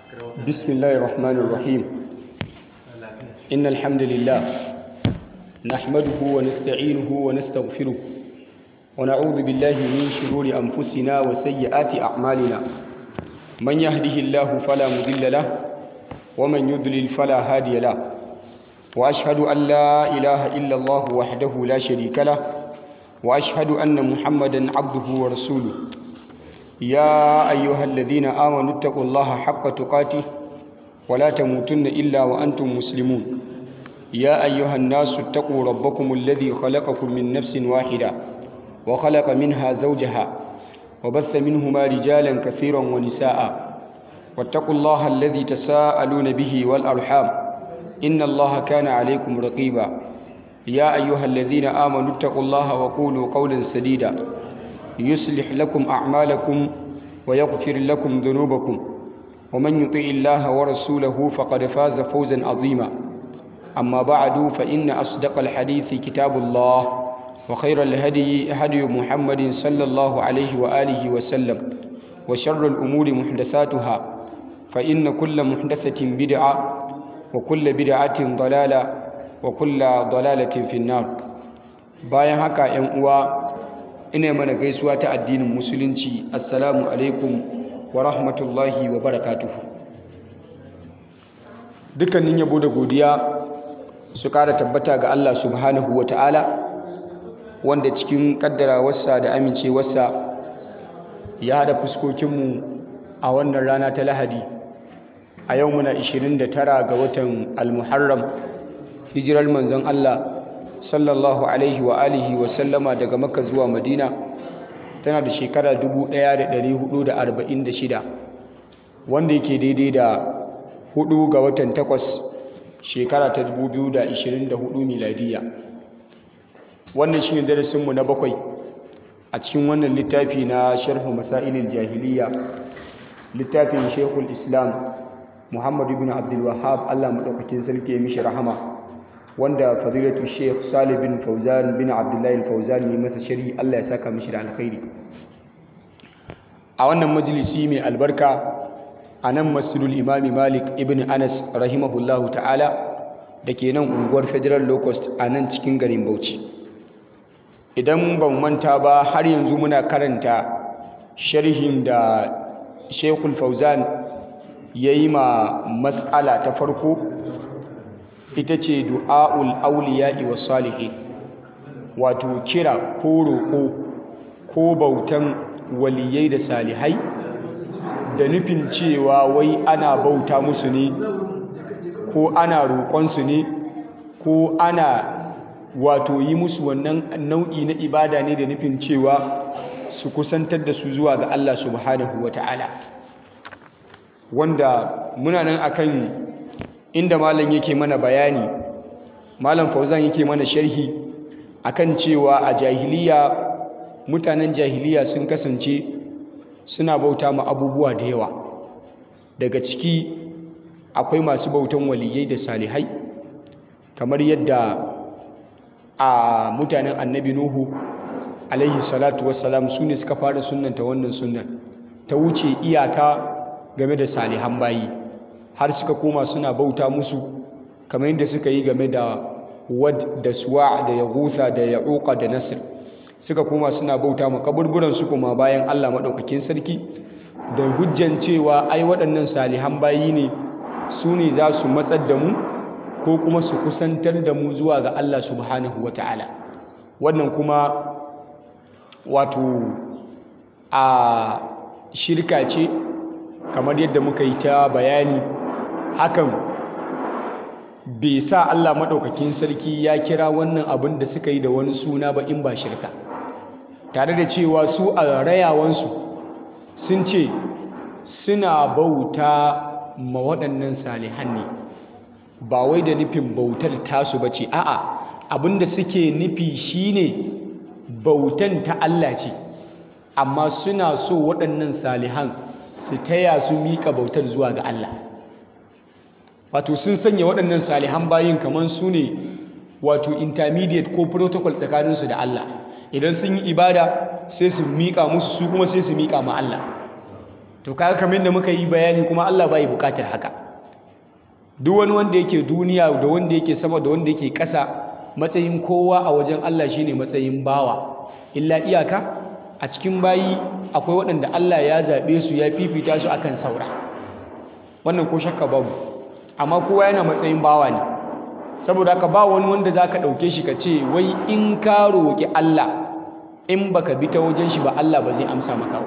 بسم الله الرحمن الرحيم إن الحمد لله نحمده ونستعينه ونستغفره ونعوذ بالله من شرور أنفسنا وسيئات أعمالنا من يهده الله فلا مضل له ومن يضلل فلا هادي له وأشهد أن لا إله إلا الله وحده لا شريك له وأشهد أن محمدا عبده ورسوله يا أيها الذين آمنوا اتقوا الله حق تقاته ولا تموتن إلا وأنتم مسلمون يا أيها الناس اتقوا ربكم الذي خلقكم من نفس واحدة وخلق منها زوجها وبث منهما رجالا كثيرا ونساء واتقوا الله الذي تساءلون به والأرحام إن الله كان عليكم رقيبا يا أيها الذين آمنوا اتقوا الله وقولوا قولا سديدا يصلح لكم أعمالكم ويغفر لكم ذنوبكم ومن يطع الله ورسوله فقد فاز فوزا عظيما أما بعد فإن أصدق الحديث كتاب الله وخير الهدي هدي محمد صلى الله عليه وآله وسلم وشر الأمور محدثاتها فإن كل محدثة بدعة وكل بدعة ضلالة وكل ضلالة في النار bayan haka 'yan uwa ina mana gaisuwa ta addinin musulunci assalamu alaikum wa rahmatullahi wa barakatuhu dukkanin yabo da godiya su kara tabbata ga Allah subhanahu wa ta'ala wanda cikin kaddarawarsa da amincewarsa ya hada fuskokinmu a wannan rana ta lahadi a yau muna 29 ga watan almuharram hijirar manzon Allah sallallahu alaihi wa alihi wa sallama daga makka zuwa madina tana da shekara 1446 wanda yake daidai da hudu ga watan takwas shekara ta 2024 miladiya wannan shine darasinmu na bakwai a cikin wannan littafi na sharhu masailil jahiliya littafin shekul islam muhammadu bin abdul wahab allah maɗaukakin sarki ya mishi rahama wanda fadilatu sheikh salih bin fauzan bin abdullahi fauzan yi masa shari allah ya saka mishi da alkhairi a wannan majalisi mai albarka a nan masjidul imami malik ibn anas rahimahullahu ta'ala da ke nan unguwar federal locust a nan cikin garin bauchi idan ban manta ba har yanzu muna karanta sharhin da shekul fauzan ya yi ma matsala ta farko ita ce du'a'ul auliya'i wa salihi wato kira ko roƙo ko bautan waliyai da salihai da nufin cewa wai ana bauta musu ne ko ana roƙonsu ne ko ana wato yi musu wannan nau'i na ibada ne da nufin cewa su kusantar da su zuwa ga Allah subhanahu wa ta'ala wanda muna nan akan inda malam yake mana bayani malam fauzan yake mana sharhi akan cewa a jahiliya mutanen jahiliya sun kasance suna bauta ma abubuwa da yawa daga ciki akwai masu bautan waliyai da salihai kamar yadda a mutanen annabi nuhu alaihi salatu wassalam su ne suka fara sunanta wannan sunan ta wuce iyaka game da salihan bayi har suka koma suna bauta musu kamar yadda suka yi game da wad da suwa da yagusa da ya'uqa da nasir suka koma suna bauta ma kaburburan su kuma bayan Allah madaukakin sarki da hujjan cewa ai waɗannan salihan bayi ne su ne za su matsar da mu ko kuma su kusantar da mu zuwa ga Allah subhanahu wata'ala wannan kuma wato a shirka ce kamar yadda muka yi ta bayani hakan bai sa Allah maɗaukakin sarki ya kira wannan abin da suka yi da wani suna ba in ba shirka tare da cewa su a rayawansu sun ce suna bauta ma waɗannan salihan ne ba wai da nufin bautar tasu ba ce a'a abin da suke nufi shine bautan ta Allah ce amma suna so waɗannan salihan su taya su miƙa bautar zuwa ga Allah wato sun sanya waɗannan salihan bayin kamar su ne wato intermediate ko protocol tsakaninsu da Allah idan sun yi ibada sai su miƙa musu su kuma sai su miƙa ma Allah to kaga kamar da muka yi bayani kuma Allah bai bukatar haka duk wani wanda yake duniya da wanda yake sama da wanda yake ƙasa matsayin kowa a wajen Allah shine matsayin bawa illa iyaka a cikin bayi akwai waɗanda Allah ya zaɓe su ya fifita su akan saura wannan ko shakka babu amma kowa yana matsayin bawa ne saboda haka ba wani wanda zaka ɗauke shi ka ce wai in ka roƙi Allah in baka bi ta wajen shi ba Allah ba zai amsa maka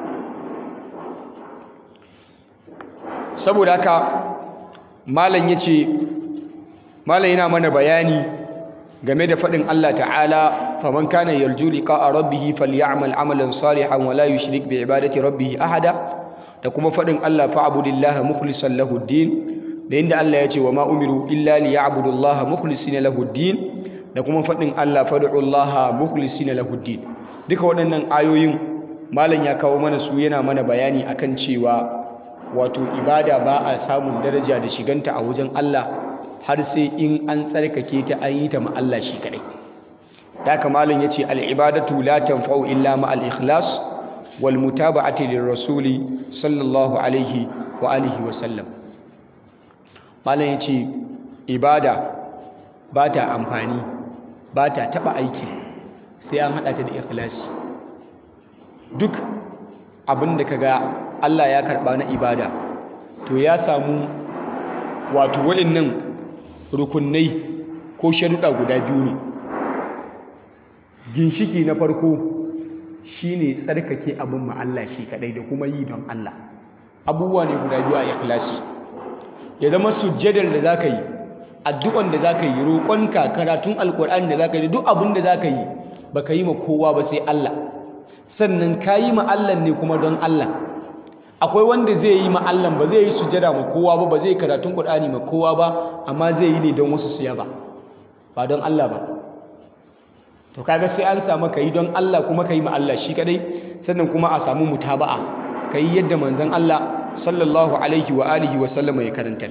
saboda haka malam yace malam yana mana bayani game da faɗin Allah ta'ala faman kana yarju liqa'a rabbih falyamal amalan salihan wa la yushrik bi ibadati rabbih ahada da kuma faɗin Allah fa'budillaha mukhlishan lahu din da inda Allah ya ce wa ma umiru illa liya'budullaha mukhlisina lahu din da kuma faɗin Allah fad'ullaha mukhlisina lahu din duka waɗannan ayoyin malam ya kawo mana su yana mana bayani akan cewa wato ibada ba a samun daraja da shiganta a wajen Allah har sai in an tsarkake ta an yi ta ma Allah shi kadai da haka malam yace al ibadatu la tanfa'u illa ma al ikhlas wal mutaba'ati lir rasuli sallallahu alaihi wa alihi wa sallam malam yace ibada ba ta amfani ba ta taba aiki sai an hada ta da ikhlasi duk abin da kaga Allah ya karba na ibada to ya samu wato wa'annan rukunai ko sharuɗa guda biyu ne ginshiki na farko shine tsarkake abin ma Allah shi kadai da kuma yi don Allah abubuwa ne guda biyu a ikhlasi ya zama sujjadar da zaka yi addu'an da zaka yi roƙonka karatun alƙur'ani da zaka yi duk abin da zaka yi baka yi ma kowa ba sai Allah sannan ka yi ma Allah ne kuma don Allah akwai wanda zai yi ma Allah ba zai yi sujjada ma kowa ba ba zai karatun Qur'ani ma kowa ba amma zai yi ne don wasu siya ba ba don Allah ba to kaga sai an samu kai don Allah kuma kai ma Allah shi kadai sannan kuma a samu mutaba'a kai yadda manzon Allah sallallahu alaihi wa alihi wa sallama ya karanta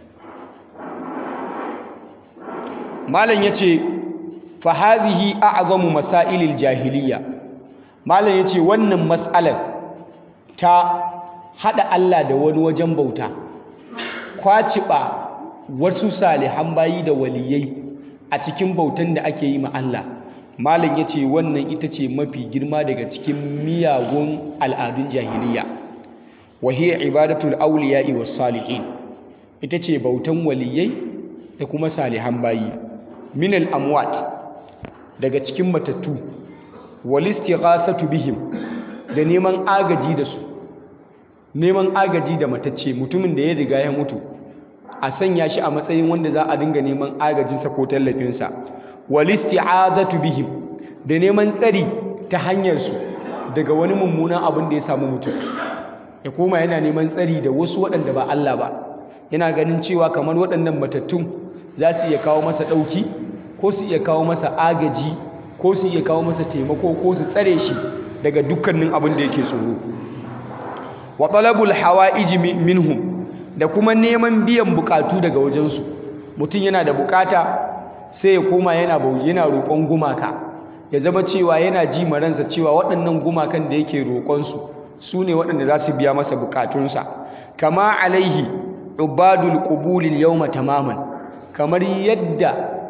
malam yace fa hadhihi a'zamu masailil jahiliyya malam yace wannan mas'alar ta hada Allah da wani wajen bauta kwaciba wasu salihan bayi da waliyai a cikin bautan da ake yi ma Allah malam yace wannan ita ce mafi girma daga cikin miyagun al'adun jahiliya wa hiya ibadatul awliya'i was salihin ita ce bautan waliyai da kuma salihan bayi min al amwat daga cikin matattu wal istighathatu bihim da neman agaji da su neman agaji da matacce mutumin da ya riga ya mutu a sanya shi a matsayin wanda za a dinga neman agajinsa ko tallafinsa wal isti'azatu bihim da neman tsari ta hanyar su daga wani mummunan abin da ya samu mutum ya koma yana neman tsari da wasu waɗanda ba Allah ba yana ganin cewa kamar waɗannan matattun za su iya kawo masa ɗauki ko su iya kawo masa agaji ko su iya kawo masa taimako ko su tsare shi daga dukkanin abin da yake tsoro wa talabul hawa'ij minhum da kuma neman biyan bukatu daga wajensu mutum yana da bukata sai ya koma yana yana roƙon gumaka ya zama cewa yana ji maransa cewa waɗannan gumakan da yake roƙonsu su ne waɗanda za su biya masa bukatunsa kama alaihi ubadul qubulil yawma tamaman kamar yadda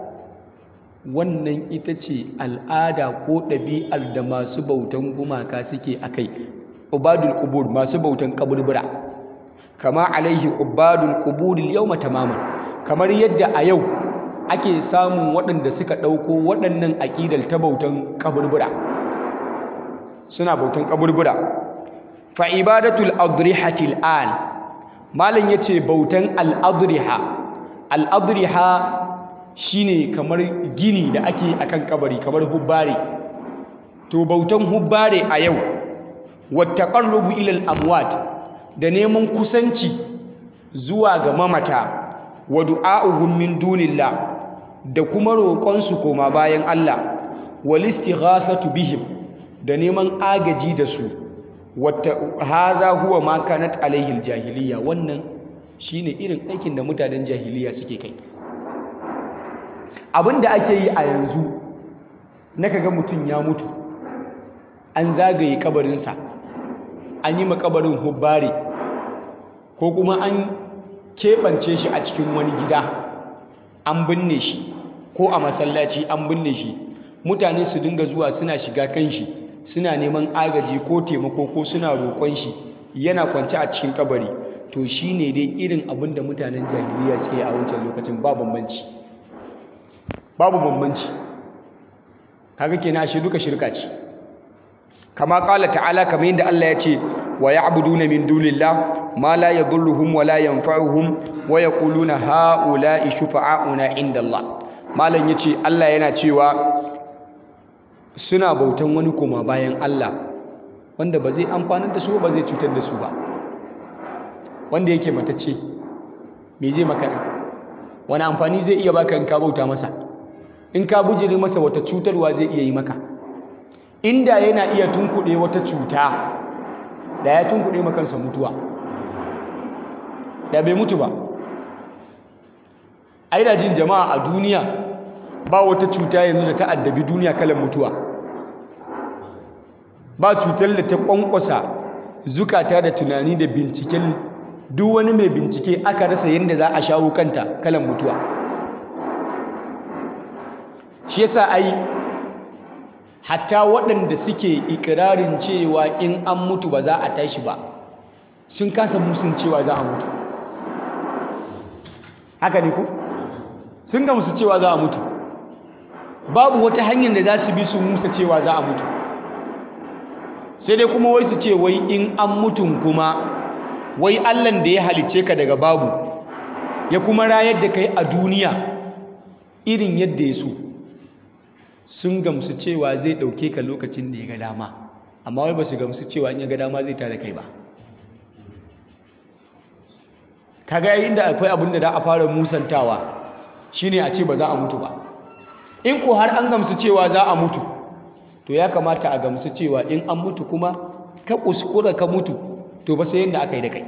wannan ita ce al'ada ko ɗabi'ar da masu bautan gumaka suke a kai ubadul qubur masu bautan kaburbura kama alaihi ubadul quburil yawma tamaman kamar yadda a yau ake samun waɗanda suka ɗauko waɗannan aƙidar ta bautan kaburbura suna bautan kaburbura fa ibadatul adrihatil an malam yace bautan al adriha al adriha shine kamar gini da ake akan kabari kamar hubbare to bautan hubbare a yau wattaqarrubu ila al-amwat da neman kusanci zuwa ga mamata wa du'a'uhum min dunillah da kuma roƙon su koma bayan Allah wal istighathatu bihim da neman agaji da su wata hadha huwa ma kanat alaihi al-jahiliya wannan shine irin aikin da mutanen jahiliya suke kai abin da ake yi a yanzu na kaga mutum ya mutu an zagaye kabarinsa an yi makabarin hubbare ko kuma an keɓance shi a cikin wani gida an binne shi ko a masallaci an binne shi mutane su dinga zuwa suna shiga kan shi suna neman agaji ko taimako ko suna roƙon shi yana kwance a cikin kabari to shi ne dai irin abin da mutanen jahiliya suke a wancan lokacin ba bambanci babu bambanci kaga kenan shi duka shirka ce kama kala ta'ala kamar yadda Allah ya ce wa ya'buduna min dunillah ma la yadhurruhum wa la yanfa'uhum wa yaquluna ha'ula'i shufa'auna inda Allah malam yace Allah yana cewa suna bautan wani koma bayan Allah wanda ba zai amfanar da su ba zai cutar da su ba wanda yake matacce me zai maka wani amfani zai iya baka in ka bauta masa in ka bujiri masa wata cutarwa zai iya yi maka inda yana iya tunkuɗe wata cuta da ya tunkuɗe makansa mutuwa da bai mutu ba ai da jin jama'a a duniya ba wata cuta yanzu da ta addabi duniya kalan mutuwa ba cutar da ta kwankwasa zukata da tunani da binciken duk wani mai bincike aka rasa yadda za a shawo kanta kalan mutuwa shi yasa ai hatta waɗanda suke ikirarin cewa in an mutu ba za a tashi ba sun kasa musun cewa za a mutu haka ne ku sun gamsu cewa za a mutu babu wata hanyar da za su bi su musa cewa za a mutu sai dai kuma wai su ce wai in an mutun kuma wai allan da ya halicce ka daga babu ya kuma rayar da kai a duniya irin yadda ya so sun gamsu cewa zai ɗauke ka lokacin da ya ga dama amma wai ba su gamsu cewa in ya ga dama zai tare kai ba kaga yayin da akwai abin da za a fara musantawa shine a ce ba za a mutu ba in ko har an gamsu cewa za a mutu to ya kamata a gamsu cewa in an mutu kuma ka kuskura ka mutu to ba sai yadda aka yi da kai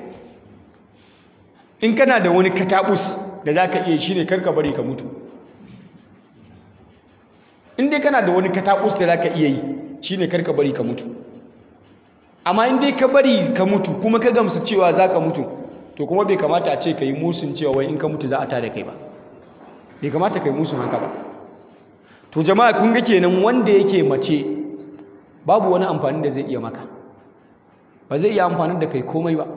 in kana da wani katabus da za ka iya shine kar ka bari ka mutu in dai kana da wani katabus da za ka iya yi shine kar ka bari ka mutu amma in dai ka bari ka mutu kuma ka gamsu cewa za ka mutu to kuma bai kamata a ce ka yi musun cewa wai in ka mutu za a tada kai ba bai kamata ka yi musun haka ba to jama'a kun ga kenan wanda yake mace babu wani amfani da zai iya maka ba zai iya amfani da kai komai ba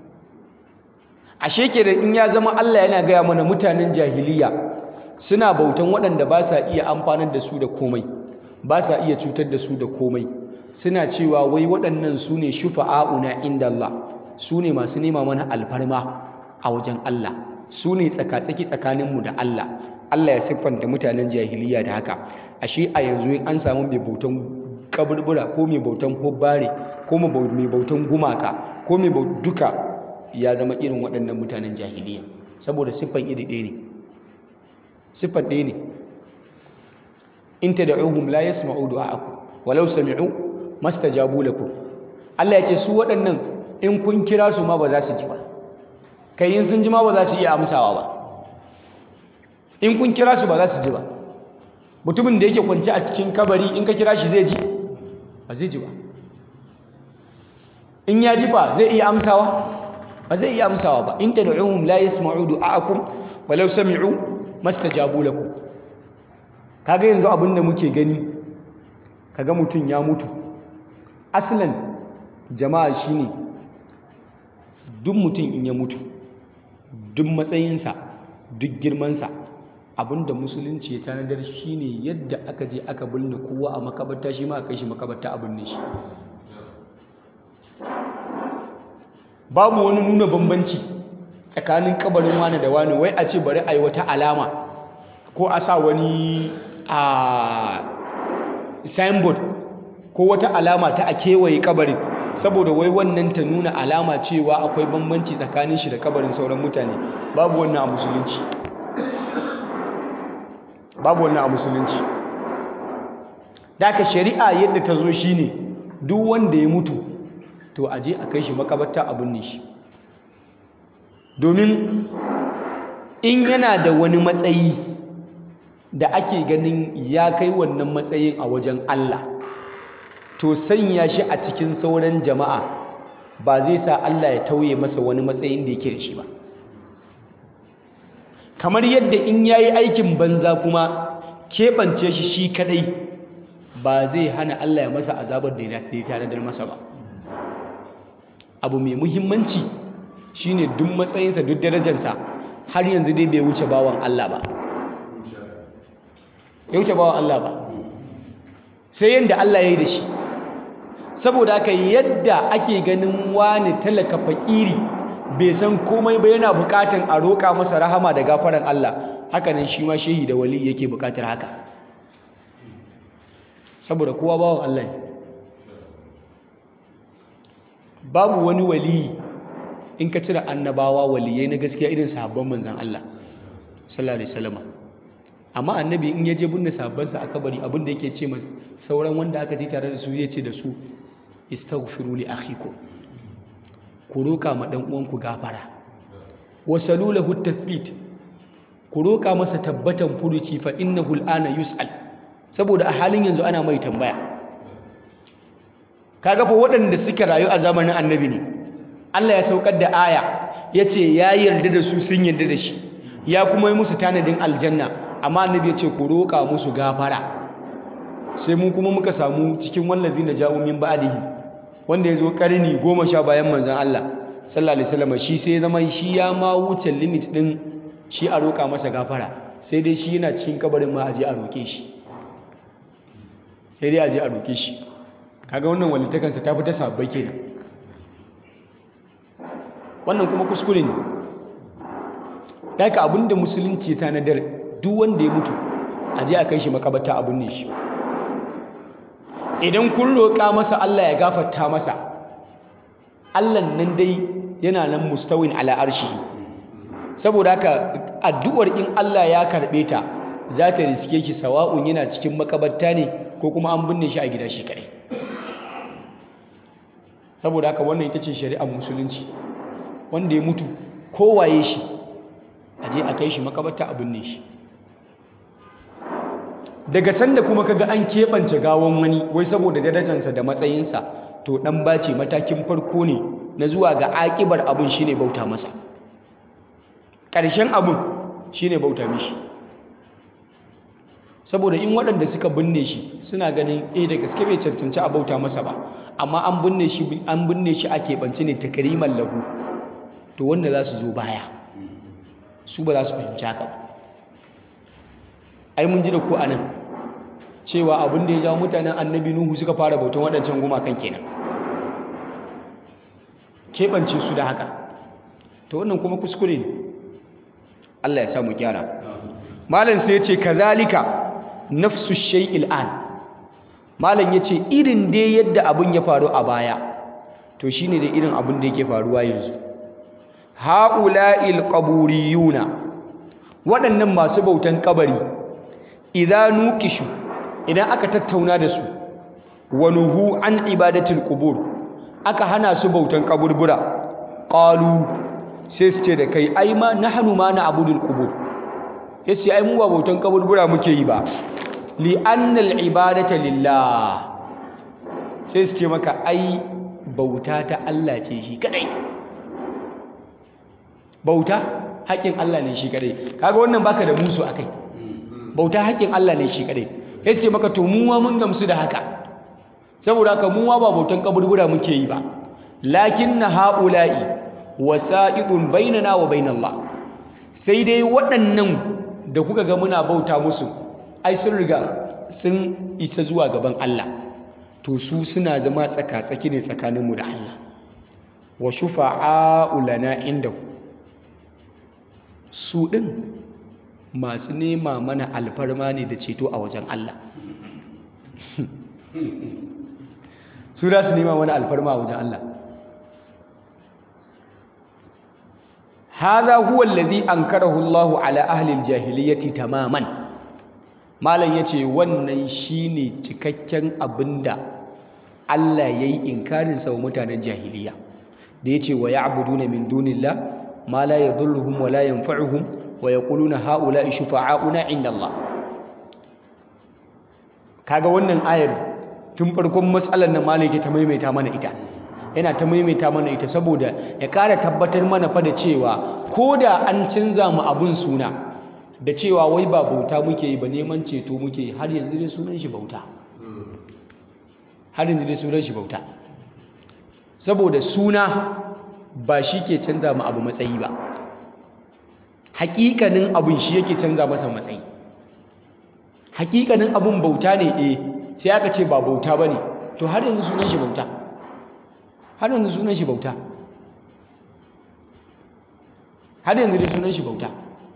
ashe kenan in ya zama Allah yana gaya mana mutanen jahiliya suna bautan waɗanda ba sa iya amfanar da su da komai ba sa iya cutar da su da komai suna cewa wai waɗannan su ne shufa'a'una inda Allah su ne masu nema mana alfarma a wajen Allah su ne tsakatsaki tsakaninmu da Allah Allah ya siffanta mutanen jahiliya da haka ashe a yanzu in an samu mai bautan kaburbura ko mai bautan hubbare ko mai bautan gumaka ko mai duka ya zama irin waɗannan mutanen jahiliya saboda siffan iri ɗaya ne siffan ɗaya ne in tad'uhum la yasma'u du'a'akum walau sami'u mastajabu lakum Allah ya ce su waɗannan in kun kira su ma ba za su ji ba kai in sun ji ma ba za su iya amsawa ba in kun kira su ba za su ji ba mutumin da yake kwanci a cikin kabari in ka kira shi zai ji ba zai ji ba in ya ji ba zai iya amsawa ba zai iya amsawa ba in tad'uhum la yasma'u du'a'akum walau sami'u mastajabu lakum kaga yanzu abin da muke gani kaga mutum ya mutu aslan jama'a shine duk mutum in ya mutu duk matsayinsa duk girmansa abinda musulunci ya tanadar shine yadda aka je aka binne kowa a makabarta shi ma aka kai shi makabarta a binne shi babu wani nuna bambanci tsakanin kabarin wani da wani wai a ce bari a yi wata alama ko a sa wani a signboard ko wata alama ta a kewaye kabarin saboda wai wannan ta nuna alama cewa akwai bambanci tsakanin shi da kabarin sauran mutane babu wannan a musulunci babu wannan a musulunci daga shari'a yadda ta zo shine duk wanda ya mutu to a je a kai shi makabarta a binne shi domin in yana da wani matsayi da ake ganin ya kai wannan matsayin a wajen Allah to sanya shi a cikin sauran jama'a ba zai sa Allah ya tauye masa wani matsayin da yake da shi ba kamar yadda in yayi aikin banza kuma keɓance shi shi kadai ba zai hana Allah ya masa azabar da ya tanadar masa ba abu mai muhimmanci shine duk matsayinsa duk darajarsa har yanzu dai bai wuce bawan Allah ba ya wuce bawan Allah ba sai yadda Allah ya yi da shi saboda haka yadda ake ganin wani talaka fakiri bai san komai ba yana bukatan a roƙa masa rahama da gafaran Allah hakanan shi ma shehi da wali yake bukatar haka saboda kowa bawan Allah ne babu wani wali in ka cire annabawa waliyai na gaskiya irin sahabban manzan Allah sallallahu alaihi wasallam amma annabi in ya je binne sahabbansa a kabari abin da yake ce masa sauran wanda aka ji tare da su zai ce da su istaghfiru li akhikum ku roka ma dan uwanku gafara wasalu lahu tathbit ku roka masa tabbatan furuci fa innahu al'ana yus'al saboda a halin yanzu ana mai tambaya kaga fa waɗanda suka rayu a zamanin annabi ne Allah ya saukar da aya ya ce ya yarda da su sun yarda da shi ya kuma yi musu tanadin aljanna amma annabi ya ce ku roƙa musu gafara sai mu kuma muka samu cikin wallazi na ja'u min ba'dihi wanda ya zo ƙarni goma sha bayan manzon Allah sallallahu alaihi wasallam shi sai zama shi ya ma wuce limit din shi a roƙa masa gafara sai dai shi yana cikin kabarin ma a je a roƙe shi sai dai a je a roƙe shi kaga wannan walittakansa ta fi ta sabbai kenan wannan kuma kuskure ne daga abinda musulunci ta nadar duk wanda ya mutu a je a kai shi makabata abin ne shi idan kun roƙa masa Allah ya gafarta masa Allah nan dai yana nan mustawin ala arshi saboda haka addu'ar in Allah ya karɓe ta za ta riske ki sawa'un yana cikin makabarta ne ko kuma an binne shi a gida shi kaɗai saboda haka wannan ita ce shari'ar musulunci wanda ya mutu kowaye shi a je a kai shi makabarta a binne shi daga sanda kuma kaga an keɓance gawon wani wai saboda darajarsa da matsayinsa to ɗan bace matakin farko ne na zuwa ga aƙibar abin shine bauta masa ƙarshen abin shine bauta mishi saboda in waɗanda suka binne shi suna ganin eh da gaske bai cancanci a bauta masa ba amma an binne shi an binne shi a keɓance ne takriman lahu to wanda za su zo baya su ba za su fahimci haka ba ai mun ji da ku anan cewa abin da ya jawo mutanen annabi nuhu suka fara bautan waɗancan gumakan kenan keɓance su da haka to wannan kuma kuskure ne Allah ya sa mu gyara malam sai ya ce kazalika nafsu shay'il an malam ya ce irin dai yadda abin ya faru a baya to shine da irin abin da yake faruwa yanzu ha'ula'il qaburiyuna waɗannan masu bautan kabari idan nuqishu idan aka tattauna da su wa nuhu an ibadatil qubur aka hana su bautan kaburbura qalu sai su ce da kai ai ma nahnu ma na abudul qubur yace ai mu ba bautan kaburbura muke yi ba li annal ibadata lillah sai su ce maka ai bauta ta Allah ce shi kadai bauta haƙƙin Allah ne shi kadai kaga wannan baka da musu akai bauta haƙƙin Allah ne shi kadai sai su ce maka to mu ma mun gamsu da haka saboda haka mu ma ba bautan kaburbura muke yi ba lakinna haula'i wasa'idun bainana wa bainallah sai dai waɗannan da kuka ga muna bauta musu ai sun riga sun isa zuwa gaban Allah to su suna zama tsaka-tsaki ne tsakaninmu da Allah wa shufa'a'u lana indahu su ɗin masu nema mana alfarma ne da ceto a wajen Allah su da su nema mana alfarma a wajen Allah hadha huwa allazi ankarahu Allahu ala ahli aljahiliyyati tamaman malam yace wannan shine cikakken abinda Allah yayi inkarin sa wa mutanen jahiliya da yace wa ya'buduna min dunillah ma la yadhurruhum wa la yanfa'uhum wa yaquluna haula'i shufa'auna 'inda Allah kaga wannan ayar tun farkon matsalar nan malam yake ta maimaita mana ita yana ta maimaita mana ita saboda ya ƙara tabbatar mana fa da cewa ko da an canza mu abun suna da cewa wai ba bauta muke yi ba neman ceto muke yi har yanzu dai sunan shi bauta har yanzu dai sunan shi bauta saboda suna ba shi ke canza mu abu matsayi ba hakikanin abun shi yake canza masa matsayi hakikanin abun bauta ne eh sai aka ce ba bauta bane to har yanzu sunan shi bauta har yanzu sunan shi bauta har yanzu dai sunan shi bauta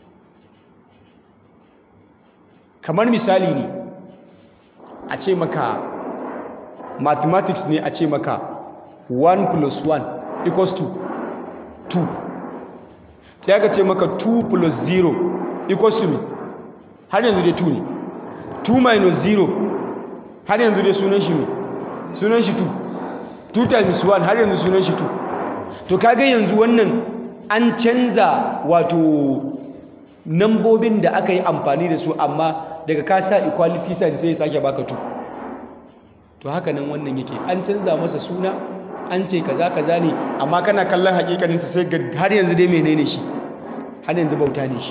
kamar misali ne a ce maka mathematics ne a ce maka 1 plus 1 equals to 2 sai aka ce maka 2 plus 0 equals to me har yanzu dai 2 ne 2 minus 0 har yanzu dai sunan shi me sunan shi 2 2 times 1 har yanzu sunan shi 2 to kaga yanzu wannan an canza wato nambobin da aka yi amfani da su amma daga ka sa equality sign sai ya sake baka 2 to haka nan wannan yake an canza masa suna an ce kaza kaza ne amma kana kallon hakikaninsa sai ga har yanzu dai menene shi har yanzu bauta ne shi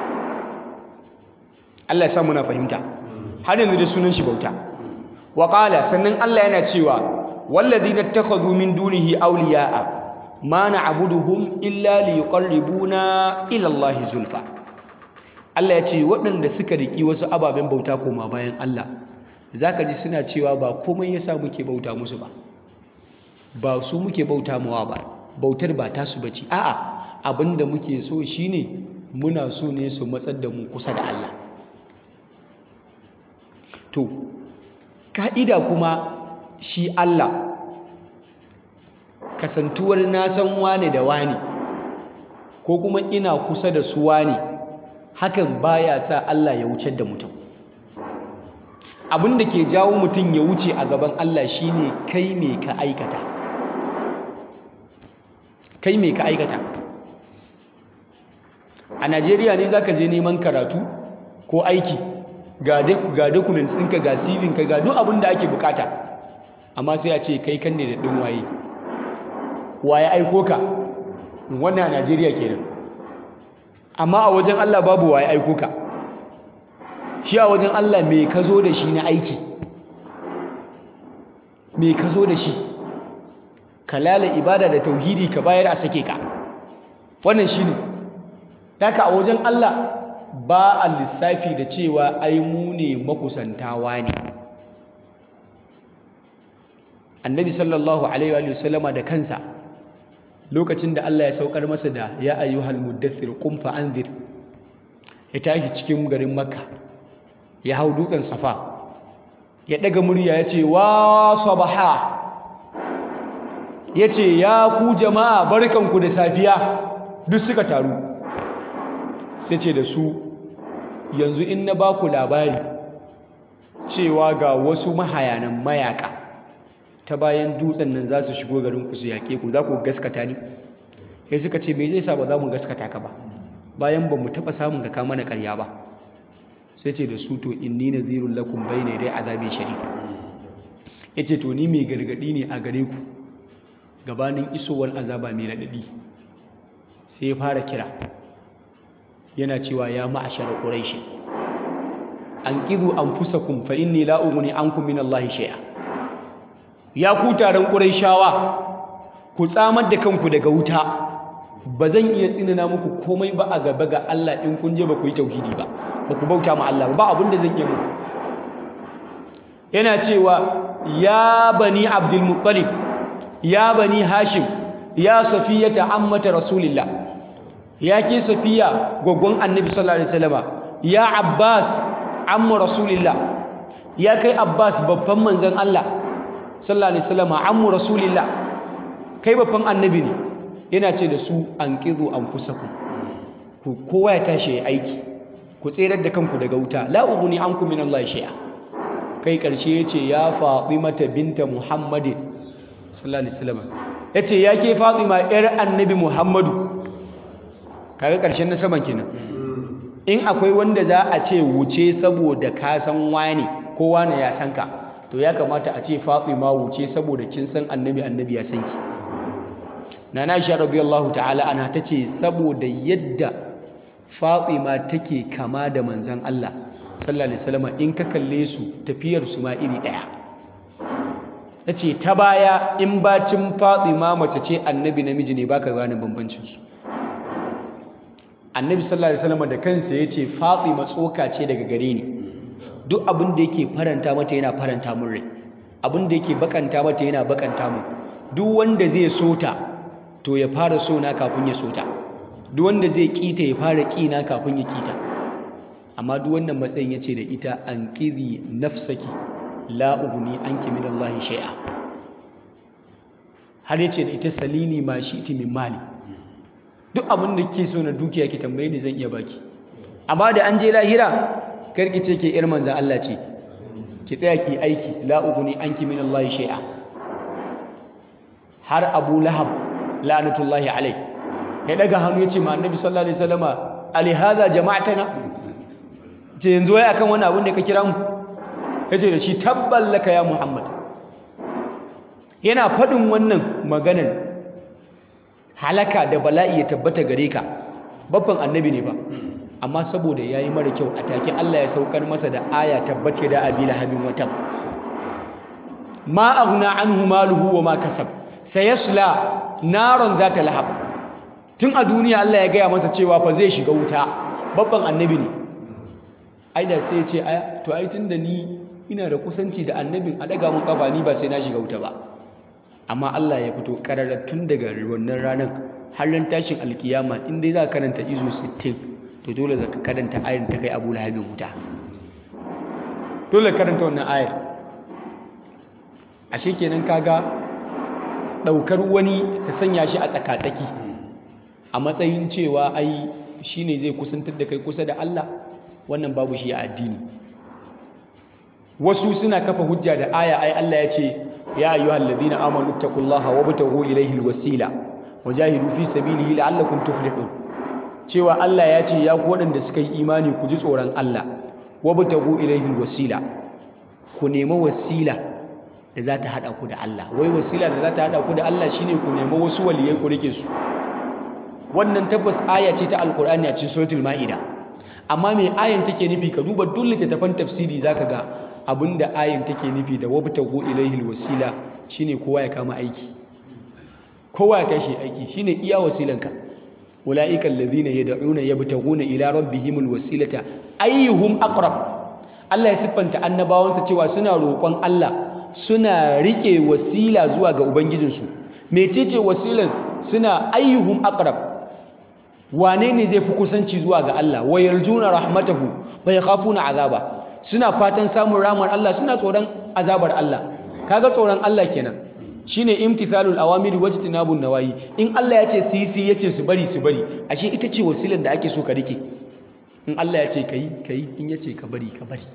Allah ya sa muna fahimta har yanzu dai sunan shi bauta wa qala sannan Allah yana cewa walladhina ittakhadhu min dunihi awliya'a ma na'buduhum illa liqarribuna ila Allah zulfa Allah ya ce waɗanda suka riki wasu ababen bauta koma bayan Allah zaka ji suna cewa ba komai yasa muke bauta musu ba ba su muke bauta mawa ba bautar ba tasu bace a'a abinda muke so shine muna so ne su matsar da mu kusa da Allah to ka'ida kuma shi Allah kasantuwar na san wane da wane ko kuma ina kusa da su wane hakan baya sa Allah ya wuce da mutum abin da ke jawo mutum ya wuce a gaban Allah shine kai me ka aikata kai me ka aikata a Najeriya ne zaka je neman karatu ko aiki ga ga documents ɗinka ga CV ka ga duk abin da ake bukata amma sai a ce kai kan ne da ɗin waye waye aiko ka wannan a Najeriya kenan amma a wajen Allah babu waye aiko ka shi a wajen Allah me ka zo da shi na aiki me ka zo da shi kalala ibada da tauhidi ka bayar a sake ka wannan shine haka a wajen Allah ba a lissafi da cewa ai mu ne makusantawa ne annabi sallallahu alaihi wa sallama da kansa lokacin da Allah ya saukar masa da ya ayyuhal muddathir qum fa anzir ya tashi cikin garin makka ya hau dutsen safa ya daga murya ya ce wa sabaha ya ce ya ku jama'a barkanku da safiya duk suka taru sai ce da su yanzu in na ba ku labari cewa ga wasu mahayanan mayaka ta bayan dutsen nan za su shigo garin ku su yaƙe ku za ku gaskata ni sai suka ce me zai sa ba za mu gaskata ka ba bayan ba mu taɓa samun ka kama na ƙarya ba sai ce da su to inni nadhirul lakum bayna yaday azabin shadid yace to ni mai gargadi ne a gare ku gabanin isowar azaba mai radadi sai ya fara kira yana cewa ya ma'ashara quraish anqidhu anfusakum fa inni la ughni ankum min allahi shay'a ya ku taron quraishawa ku tsamar da kanku daga wuta ba zan iya tsinana muku komai ba a gaba ga Allah in kun je ba ku yi tauhidi ba ba ku bauta ma Allah ba abin da zan iya muku yana cewa ya bani abdul muttalib ya bani hashim ya safiyata ammata rasulillah ya ke safiya gwaggon annabi sallallahu alaihi wasallama ya abbas amma rasulillah ya kai abbas babban manzon Allah sallallahu alaihi wasallama amma rasulillah kai babban annabi ne yana ce da su an ƙizo an fusaku ku kowa ya tashi ya aiki ku tserar da kanku daga wuta la ughni ankum min Allah shay'a kai karshe yace ya Fatima binta Muhammadin sallallahu alaihi wasallam yace ya ke Fatima yar annabi Muhammadu kaga karshen na saman kenan in akwai wanda za a ce wuce saboda ka san wani ko wani ya san ka to ya kamata a ce Fatima wuce saboda kin san annabi annabi ya san ki nana Aisha radiyallahu ta'ala anha tace saboda yadda Fatima take kama da manzon Allah sallallahu alaihi wasallam in ka kalle su tafiyar su ma iri daya tace ta baya in bacin Fatima mace ce annabi namiji ne baka gane bambancin su annabi sallallahu alaihi wasallam da kansa yace Fatima tsoka ce daga gare ni duk abin da yake faranta mata yana faranta min rai abin da yake bakanta mata yana bakanta min duk wanda zai sota to ya fara sona kafin ya sota duk wanda zai kita ya fara kina kafin ya kita amma duk wannan matsayin yace da ita an qidhi nafsaki la ughni anki min Allah shay'a har yace da ita salini ma shi'ti min mali duk abin da kike so na dukiya ki tambaye ni zan iya baki amma da an je lahira karki ce ke ir manzan Allah ce ki tsaya ki aiki la ughni anki min Allah shay'a har Abu Lahab la'natullahi alai ya daga hannu yace ma Annabi sallallahu alaihi wasallama ali hadha jama'tana ce yanzu wai akan wani abin da ka kira mu yace da shi tabballaka ya Muhammad yana faɗin wannan maganan halaka da bala'i ya tabbata gare ka babban annabi ne ba amma saboda yayi mara kyau a take Allah ya saukar masa da aya tabbace da abi lahabin watan ma aghna anhu maluhu wa ma kasab sayasla naron zata lahab tun a duniya Allah ya gaya masa cewa fa zai shiga wuta babban annabi ne ai da sai ya ce aya to ai tunda ni ina da kusanci da annabin a daga mun kafa ni ba sai na shiga wuta ba amma Allah ya fito karara tun daga wannan ranar har ran tashin alkiyama in dai za ka karanta izo 60 to dole za ka karanta ayar ta kai Abu Lahabin wuta dole karanta wannan ayar ashe kenan kaga daukar wani ka sanya shi a tsakatsaki a matsayin cewa ai shine zai kusantar da kai kusa da Allah wannan babu shi a addini wasu suna kafa hujja da aya ai Allah ya ce ya ayyuhal ladina amanu taqullaha wabtaghu ilayhi alwasila wajahidu fi sabilihi la'allakum tuflihun cewa Allah ya ce ya ku waɗanda suka yi imani ku ji tsoron Allah wabtaghu ilayhi alwasila ku nemi wasila da za ta hada ku da Allah wai wasila da za ta hada ku da Allah shine ku nemi wasu waliyai ku rike su wannan tabbas aya ce ta alqur'ani a cikin suratul maida amma me ayan take nufi ka duba duk littattafan tafsiri zaka ga abinda ayin take nufi da wabtagu ilaihi alwasila shine kowa ya kama aiki kowa ya kashi aiki shine iya wasilanka ulaika alladhina yad'una yabtaguna ila rabbihim alwasilata ayyuhum aqrab Allah ya siffanta annabawansa cewa suna roƙon Allah suna rike wasila zuwa ga ubangijinsu mecece wasilan suna ayyuhum aqrab wane ne zai fi kusanci zuwa ga Allah wa yarjuna rahmatahu wa yakhafuna azaba suna fatan samun ramar Allah suna tsoron azabar Allah kaga tsoron Allah kenan shine imtithalul awamiri wajtinabun nawayi in Allah ya ce su yi su yace su bari su bari ashe ita ce wasilar da ake so ka rike in Allah ya ce kai kai in ya ce ka bari ka bari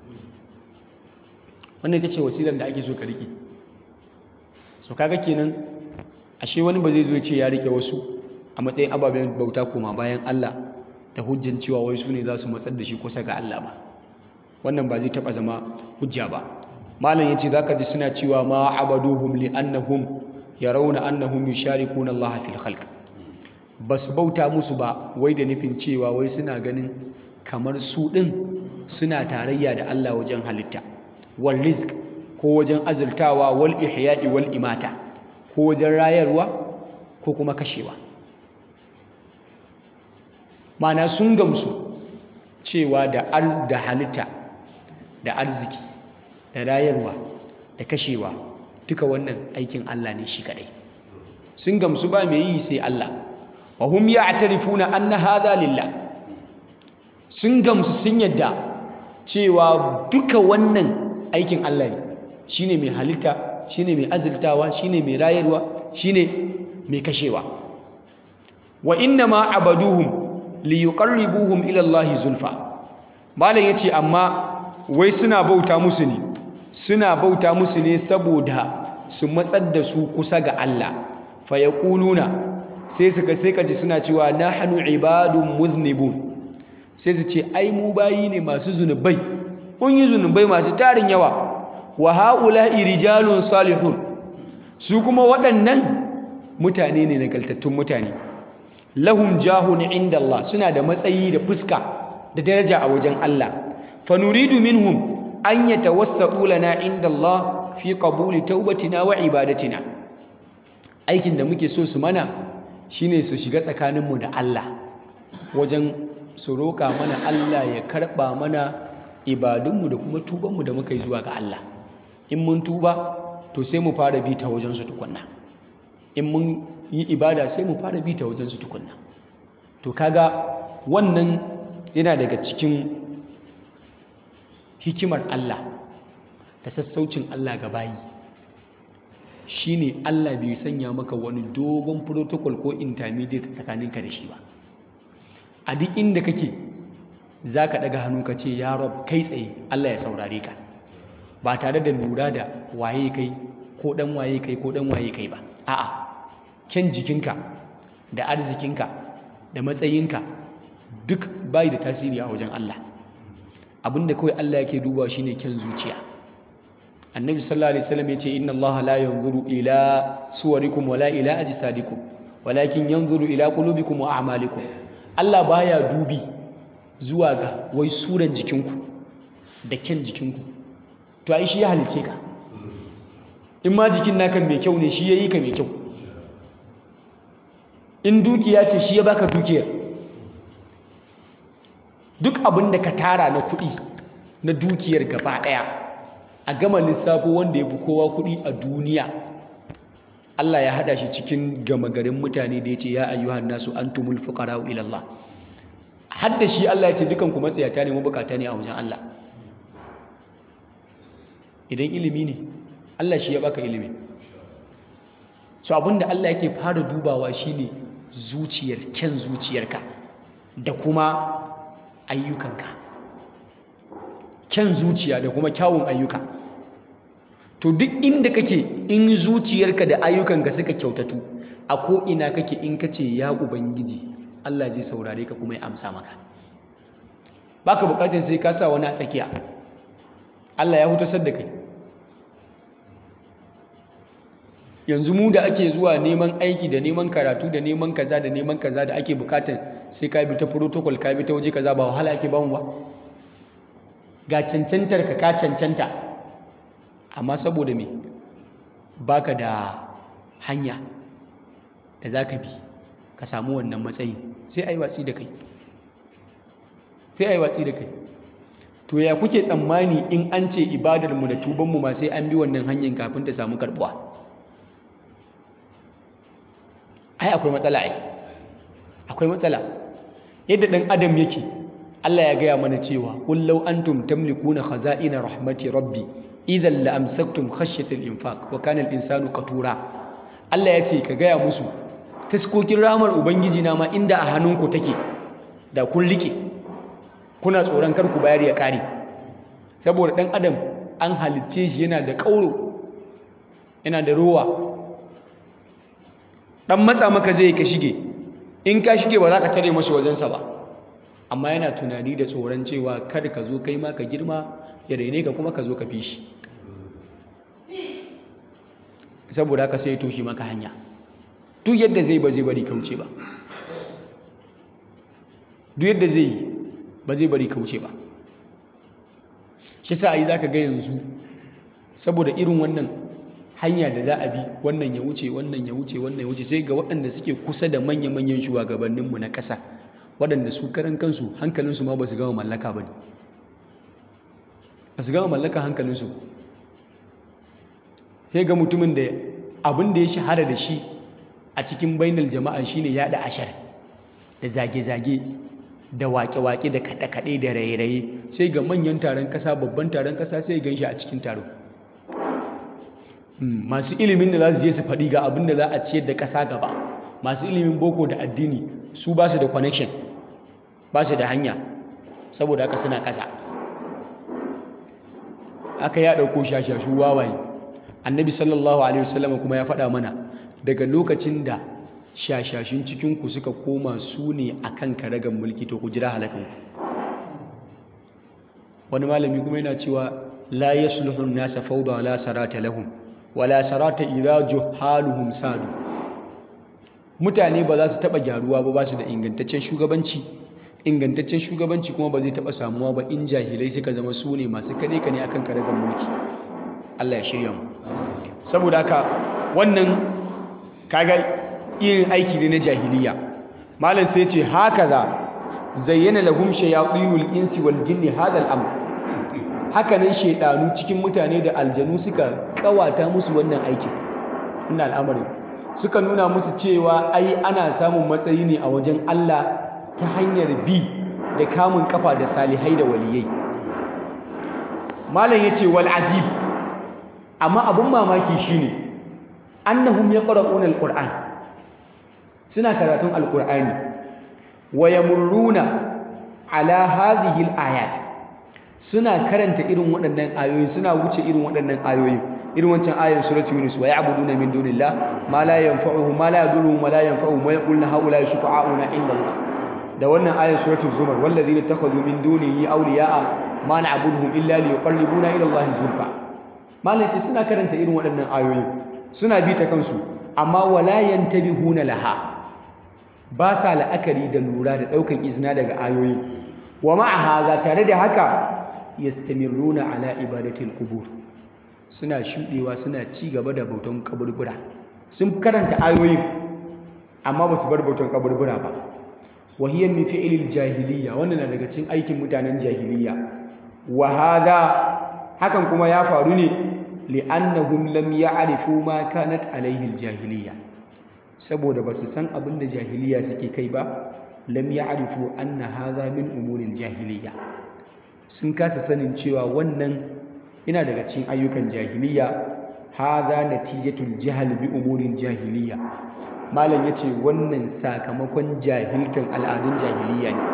wannan ita ce wasilar da ake so ka rike so kaga kenan ashe wani ba zai zo ya ce ya rike wasu a matsayin ababen bauta koma bayan Allah da hujjan cewa wai su ne za su matsar da shi kusa ga Allah ba wannan ba zai taba zama hujja ba malam yace zaka ji suna cewa ma abaduhum li annahum yarawna annahum yusharikuna Allah fil khalq basu bauta musu ba wai da nufin cewa wai suna ganin kamar su din suna tarayya da Allah wajen halitta wal rizq ko wajen azurtawa wal ihya'i wal imata ko wajen rayarwa ko kuma kashewa mana sun gamsu cewa da da halitta da arziki da rayarwa da kashewa duka wannan aikin Allah ne shi kadai sun gamsu ba mai yi sai Allah wa hum ya'tarifuna anna hadha lillah sun gamsu sun yadda cewa duka wannan aikin Allah ne shine mai halitta shine mai azurtawa shine mai rayarwa shine mai kashewa wa inna ma abaduhum liyuqarribuhum ila Allah zulfa malam yace amma wai suna bauta musu ne suna bauta musu ne saboda su matsar da su kusa ga Allah fa yaquluna sai suka sai kaji suna cewa nahnu ibadun muznibun sai su ce ai mu bayi ne masu zunubai mun yi zunubai masu tarin yawa wa haula'i rijalun salihun su kuma waɗannan mutane ne nagaltattun mutane lahum jahun inda Allah suna da matsayi da fuska da daraja a wajen Allah fa nuridu minhum an yatawassatu lana inda Allah fi qabuli taubatina wa ibadatina aikin da muke so su mana shine su shiga tsakaninmu da Allah wajen su roƙa mana Allah ya karɓa mana ibadunmu da kuma tubanmu da muka yi zuwa ga Allah in mun tuba to sai mu fara bi ta wajensu tukunna in mun yi ibada sai mu fara bi ta wajensu tukunna to kaga wannan yana daga cikin hikimar Allah da sassaucin Allah ga bayi shine Allah bai sanya maka wani dogon protocol ko intermediate tsakaninka da shi ba a duk inda kake za ka ɗaga hannu ka ce ya rob kai tsaye Allah ya saurare ka ba tare da lura da waye kai ko ɗan waye kai ko ɗan waye kai ba a'a kyan jikinka da arzikinka da matsayinka duk bai da tasiri a wajen Allah abinda kawai Allah yake dubawa shine kyan zuciya annabi sallallahu alaihi wasallam yace inna Allah la yanzuru ila suwarikum wala ila ajsadikum walakin yanzuru ila qulubikum wa a'malikum Allah baya dubi zuwa ga wai suran jikinku da kyan jikinku to ai shi ya halice ka in ma jikin naka mai kyau ne shi yayi ka mai kyau in dukiya ce shi ya baka dukiyar duk abin da ka tara na kuɗi na dukiyar gaba ɗaya a gama lissafo wanda ya fi kowa kuɗi a duniya Allah ya haɗa shi cikin gama garin mutane da ya ce ya ayyuhan nasu antumul fuqara'u ila Allah har da shi Allah ya ce dukan ku matsayata ne mabukata ne a wajen Allah idan ilimi ne Allah shi ya baka ilimi so abinda Allah yake fara dubawa shine zuciyar kyan zuciyarka da kuma ayyukanka kyan zuciya da kuma kyawun ayyuka to duk inda kake in zuciyarka da ayyukanka suka kyautatu a ko ina kake in kace ya ubangiji Allah zai saurare ka kuma ya amsa maka baka bukatar sai ka sa wani a tsakiya Allah ya hutasar da kai yanzu mu da ake zuwa neman aiki da neman karatu da neman kaza da neman kaza da ake bukatar sai ka bi ta protocol ka bi ta waje kaza ba wahala ake bamu ba ga cancantar ka ka cancanta amma saboda me baka da hanya da za ka bi ka samu wannan matsayin sai a yi watsi da kai sai a yi watsi da kai to ya kuke tsammani in an ce ibadarmu da tubanmu ma sai an bi wannan hanyar kafin ta samu karbuwa ai akwai matsala ai akwai matsala yadda ɗan adam yake Allah ya gaya mana cewa kullau antum tamlikuna khaza'ina rahmati rabbi idan la amsaktum khashyatal infaq wa kana al-insanu qatura Allah ya ce ka gaya musu taskokin ramar ubangiji na ma inda a hannunku take da kun rike kuna tsoron kar ku bayar ya kare saboda dan adam an halicce shi yana da kauro yana da rowa dan matsa maka zai ka shige in ka shige ba za ka tare masa wajensa ba amma yana tunani da tsoron cewa kada ka zo kai ma ka girma ya raine ka kuma ka zo ka fi shi saboda haka sai ya toshe maka hanya duk yadda zai ba zai bari kauce ba duk yadda zai yi ba zai bari kauce ba shi sa yi za ka ga yanzu saboda irin wannan hanya da za a bi wannan ya wuce wannan ya wuce wannan ya wuce sai ga waɗanda suke kusa da manya-manyan shugabanninmu na ƙasa waɗanda su karan kansu hankalinsu ma ba su gama mallaka ba ne ba su gama mallaka hankalinsu sai ga mutumin da abin da ya shahara da shi a cikin bainal jama'a shine yaɗa ashar da zage-zage da waƙe-waƙe da kaɗe-kaɗe da raye-raye sai ga manyan taron ƙasa babban taron ƙasa sai gan shi a cikin taro masu ilimin da za su je su faɗi ga abin da za a ciyar da ƙasa gaba masu ilimin boko da addini su ba su da connection ba su da hanya saboda haka suna ƙasa aka ya ɗauko shashashu wawaye annabi sallallahu alaihi wasallam kuma ya faɗa mana daga lokacin da shashashin cikinku suka koma su ne a kan karagan mulki to ku jira halakanku wani malami kuma yana cewa la yasluhun nasa fawda wala sarata lahum wala sarata idza juhaluhum sadu mutane ba za su taɓa gyaruwa ba ba su da ingantaccen shugabanci ingantaccen shugabanci kuma ba zai taɓa samuwa ba in jahilai suka zama su ne masu kane kane akan karagar mulki Allah ya shirya mu saboda haka wannan kaga irin aiki ne na jahiliya malam sai ce haka za zayyana lahum shayatinul insi wal jinni hadha al-amr haka nan shedanu cikin mutane da aljanu suka kawata musu wannan aikin ina al'amarin suka nuna musu cewa ai ana samun matsayi ne a wajen Allah ta hanyar bi da kamun kafa da salihai da waliyai malam yace wal ajib amma abun mamaki shine annahum yaqra'una al-qur'an suna karatun al-qur'ani wa yamurruna ala hadhihi al-ayat suna karanta irin waɗannan ayoyi suna wuce irin waɗannan ayoyi irin wancan ayoyin suratul yunus wa ya'buduna min dunillah ma la yanfa'uhum ma la yadurruhum wa la yanfa'uhum wa yaquluna haula shufa'auna inda Allah da wannan ayoyin suratul zumar wallazina takhadhu min dunihi awliya'a ma na'buduhum illa liyuqarribuna ila Allah zulfa malai suna karanta irin waɗannan ayoyi suna bi ta kansu amma wala yantabihuna laha ba sa la'akari da lura da ɗaukan izina daga ayoyi wa ma'a haza tare da haka yastamirruna ala ibadatil qubur suna shudewa suna ci gaba da bautan kaburbura sun karanta ayoyin amma ba su bar bautan kaburbura ba wa hiya min fi'lil jahiliya wannan na daga cikin aikin mutanen jahiliya wa hada hakan kuma ya faru ne li'annahum lam ya'rifu ma kanat alaihi jahiliya saboda ba su san abin da jahiliya suke kai ba lam ya'rifu anna hadha min umuril jahiliya sun kasa sanin cewa wannan yana daga cikin ayyukan jahiliya hadha natijatul jahl bi umuril jahiliya malam yace wannan sakamakon jahilkan al'adun jahiliya ne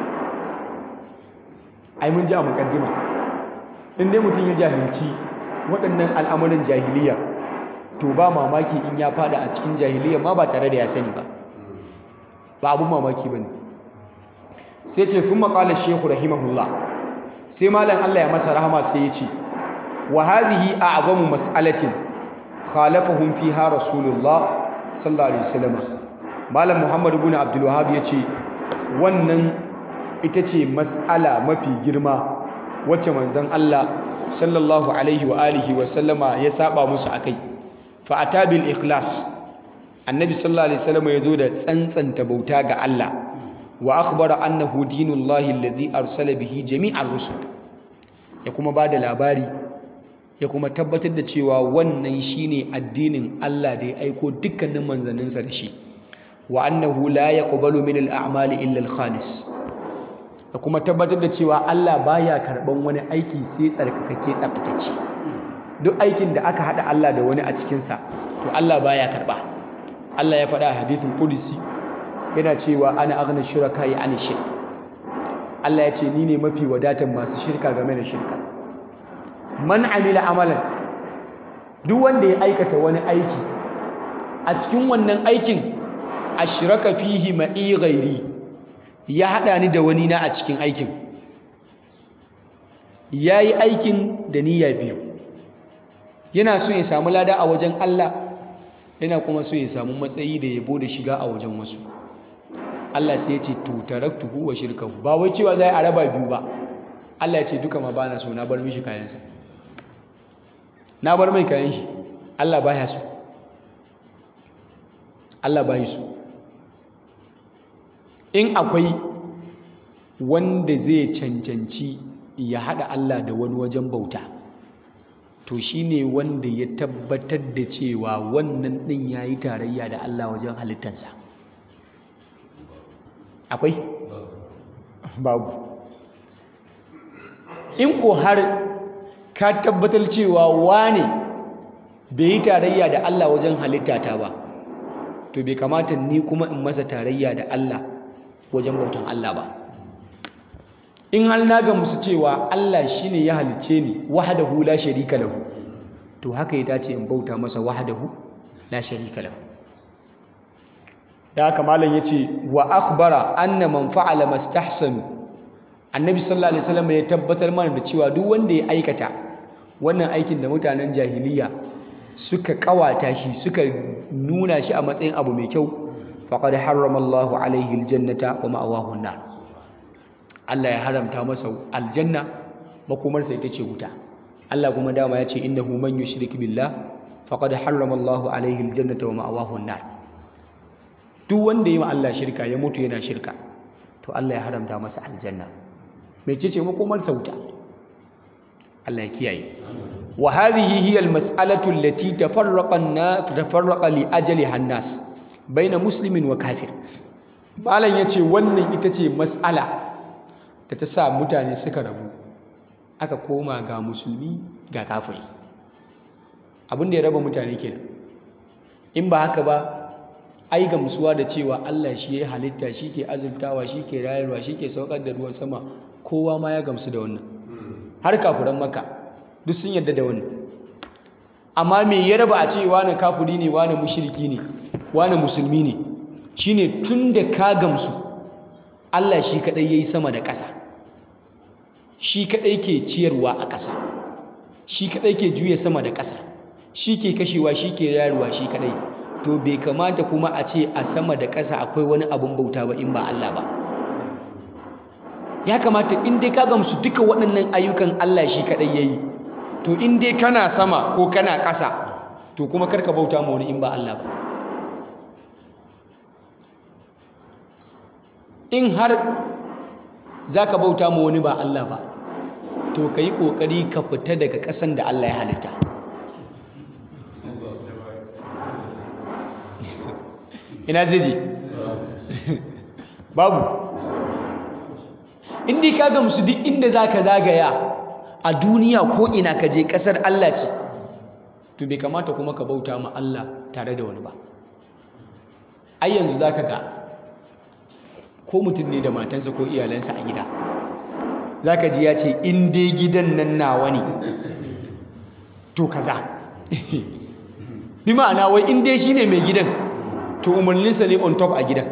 ai mun ji a mukaddima in dai mutum ya jahilci waɗannan al'amuran jahiliya to ba mamaki in ya fada a cikin jahiliya ma ba tare da ya sani ba ba abun mamaki ba ne sai ce sun maƙalar shehu rahimahullah sai malam Allah ya masa rahama sai ya ce wa hazihi a azamu mas'alatin khalafahum fiha rasulullah sallallahu alaihi wasallam malam muhammad ibn abdul wahhab ya ce wannan ita ce mas'ala mafi girma wacce manzon Allah sallallahu alaihi wa alihi wa sallama ya saba musu akai fa atabil ikhlas annabi sallallahu alaihi wasallam ya zo da tsantsanta bauta ga Allah wa akhbara annahu dinullahi alladhi arsala bihi jami'ar rusul ya kuma bada labari ya kuma tabbatar da cewa wannan shine addinin Allah da ya aiko dukkanin manzanninsa da shi wa annahu la yaqbalu min al-a'mali illa al-khalis da kuma tabbatar da cewa Allah baya karban wani aiki sai tsarkakake tsaftatacce duk aikin da aka hada Allah da wani a cikin sa to Allah baya karba Allah ya faɗa a hadithul qudsi yana cewa ana aghna shuraka ya ani shirk Allah ya ce ni ne mafi wadatan masu shirka game da shirka man amila amalan duk wanda ya aikata wani aiki a cikin wannan aikin ashraka fihi ma'i ghairi ya hada ni da wani na a cikin aikin yayi aikin da niyya biyu yana so ya samu lada a wajen Allah yana kuma so ya samu matsayi da yabo da shiga a wajen wasu Allah sai ya ce to taraktuhu wa shirkahu ba wai cewa zai a raba biyu ba Allah ya ce duka ma bana so na bar mishi kayansa na bar mai kayan shi Allah baya so Allah baya so in akwai wanda zai cancanci ya hada Allah da wani wajen bauta to shine wanda ya tabbatar da cewa wannan din yayi tarayya da Allah wajen halittarsa akwai babu in ko har ka tabbatar cewa wane bai yi tarayya da Allah wajen halittata ba to bai kamata ni kuma in masa tarayya da Allah wajen bautan Allah ba in har na ga musu cewa Allah shine ya halicce ni wahdahu la sharika lahu to haka ya dace in bauta masa wahdahu la sharika lahu da haka malam yace wa akhbara anna man fa'ala mastahsanu annabi sallallahu alaihi wasallam ya tabbatar mana da cewa duk wanda ya aikata wannan aikin da mutanen jahiliya suka kawata shi suka nuna shi a matsayin abu mai kyau faqad harrama Allahu alaihi aljannata wa ma'awahu an-nar Allah ya haramta masa aljanna makomarsa ita ce wuta Allah kuma dama ya ce innahu man yushrik billah faqad harrama Allahu alaihi aljannata wa ma'awahu an-nar duk wanda ya ma Allah shirka ya mutu yana shirka to Allah ya haramta masa aljanna mecece makomarsa wuta Allah ya kiyaye wa hadhihi hiya almas'alatu allati tafarraqa an-nas tafarraqa li ajaliha an-nas baina muslimin wa kafir malam yace wannan ita ce mas'ala da ta sa mutane suka rabu aka koma ga musulmi ga kafiri abin da ya raba mutane kenan in ba haka ba ai gamsuwa da cewa Allah shi ya halitta shi ke azurtawa shi ke rayarwa shi ke saukar da ruwan sama kowa ma ya gamsu da wannan har kafiran maka duk sun yarda da wannan amma me ya raba a ce wani kafiri ne wani mushriki ne wani musulmi ne shine tun da ka gamsu Allah shi kadai yayi sama da ƙasa shi kadai ke ciyarwa a ƙasa shi kadai ke juya sama da ƙasa shi ke kashewa shi ke rayarwa shi kadai to bai kamata kuma a ce a sama da ƙasa akwai wani abun bauta ba in ba Allah ba ya kamata in dai ka gamsu duka waɗannan ayyukan Allah shi kaɗai ya yi to in dai kana sama ko kana ƙasa to kuma karka bauta ma wani in ba Allah ba in har za ka bauta ma wani ba Allah ba to ka yi ƙoƙari ka fita daga ƙasan da Allah ya halitta ina zai je babu indi ka gamsu duk inda za ka zagaya a duniya ko ina ka je ƙasar Allah ce to bai kamata kuma ka bauta ma Allah tare da wani ba ai yanzu za ka ga ko mutum ne da matansa ko iyalansa a gida za ka ji ya ce in dai gidan nan nawa ne to kaza bi ma'ana wai in dai shine mai gidan to umarninsa ne on top a gidan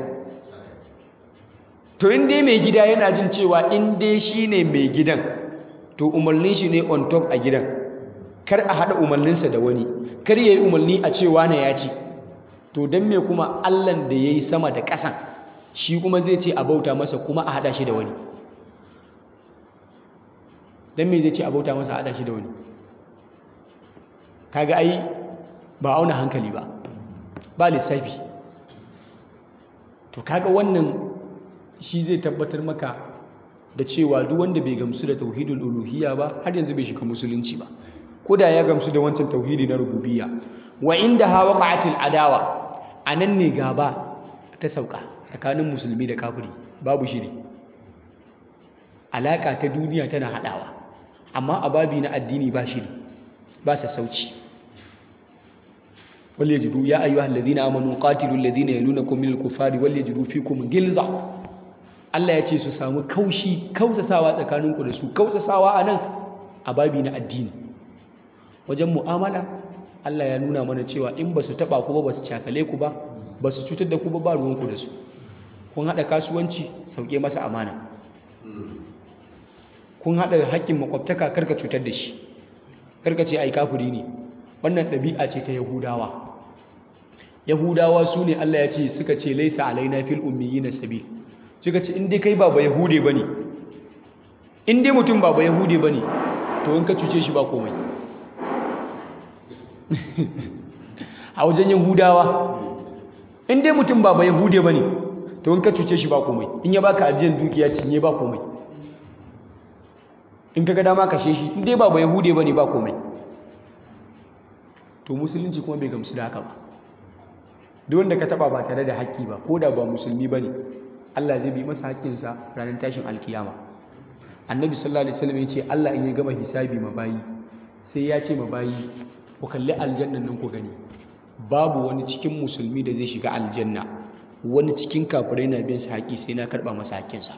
to in dai mai gida yana jin cewa in dai shi ne mai gidan to umarnin shi ne on top a gidan kar a haɗa umarninsa da wani kar ya yi umarni a cewa na ya ci to don me kuma allan da ya yi sama da ƙasan shi kuma zai ce a bauta masa kuma a haɗa shi da wani don me zai ce a bauta masa a haɗa shi da wani kaga ai ba auna hankali ba ba lissafi to kaga wannan shi zai tabbatar maka da cewa duk wanda bai gamsu da tauhidul uluhiyya ba har yanzu bai shiga musulunci ba ko da ya gamsu da wancan tauhidi na rububiyya wa inda ha waqa'atil adawa anan ne gaba ta sauka tsakanin musulmi da kafiri babu shiri alaka ta duniya tana hadawa amma a babi na addini ba shiri ba sassauci وليجدوا يا أيها الذين آمنوا قاتلوا الذين يلونكم من الكفار وليجدوا فيكم غلظة Allah ya ce su samu kaushi kausasawa tsakaninku da su kausasawa a nan a babi na addini wajen mu'amala Allah ya nuna mana cewa in ba su taɓa ku ba ba su cakale ku ba ba su cutar da ku ba ba ruwanku da su kun haɗa kasuwanci sauke masa amana kun haɗa haƙƙin makwabtaka karka cutar da shi karka ce ai kafiri ne wannan ɗabi'a ce ta yahudawa yahudawa su ne Allah ya ce suka ce laisa alaina fil ummiyina sabil suka ce in dai kai ba ba yahude bane in dai mutum ba ba yahude bane to in ka cuce shi ba komai a wajen yahudawa in dai mutum ba ba yahude bane to in ka cuce shi ba komai in ya baka ajiyar dukiya cinye ba komai in ka ga dama kashe shi in dai ba ba yahude bane ba komai to musulunci kuma bai gamsu da haka ba duk wanda ka taba ba tare da haƙƙi ba ko da ba musulmi bane Allah zai bi masa haƙƙinsa ranar tashin alkiyama annabi sallallahu alaihi wasallam ya ce Allah in ya gama hisabi ma bayi sai ya ce ma bayi ku kalli aljannan nan ku gani babu wani cikin musulmi da zai shiga aljanna wani cikin kafirai na bin sa haƙi sai na karɓa masa haƙƙinsa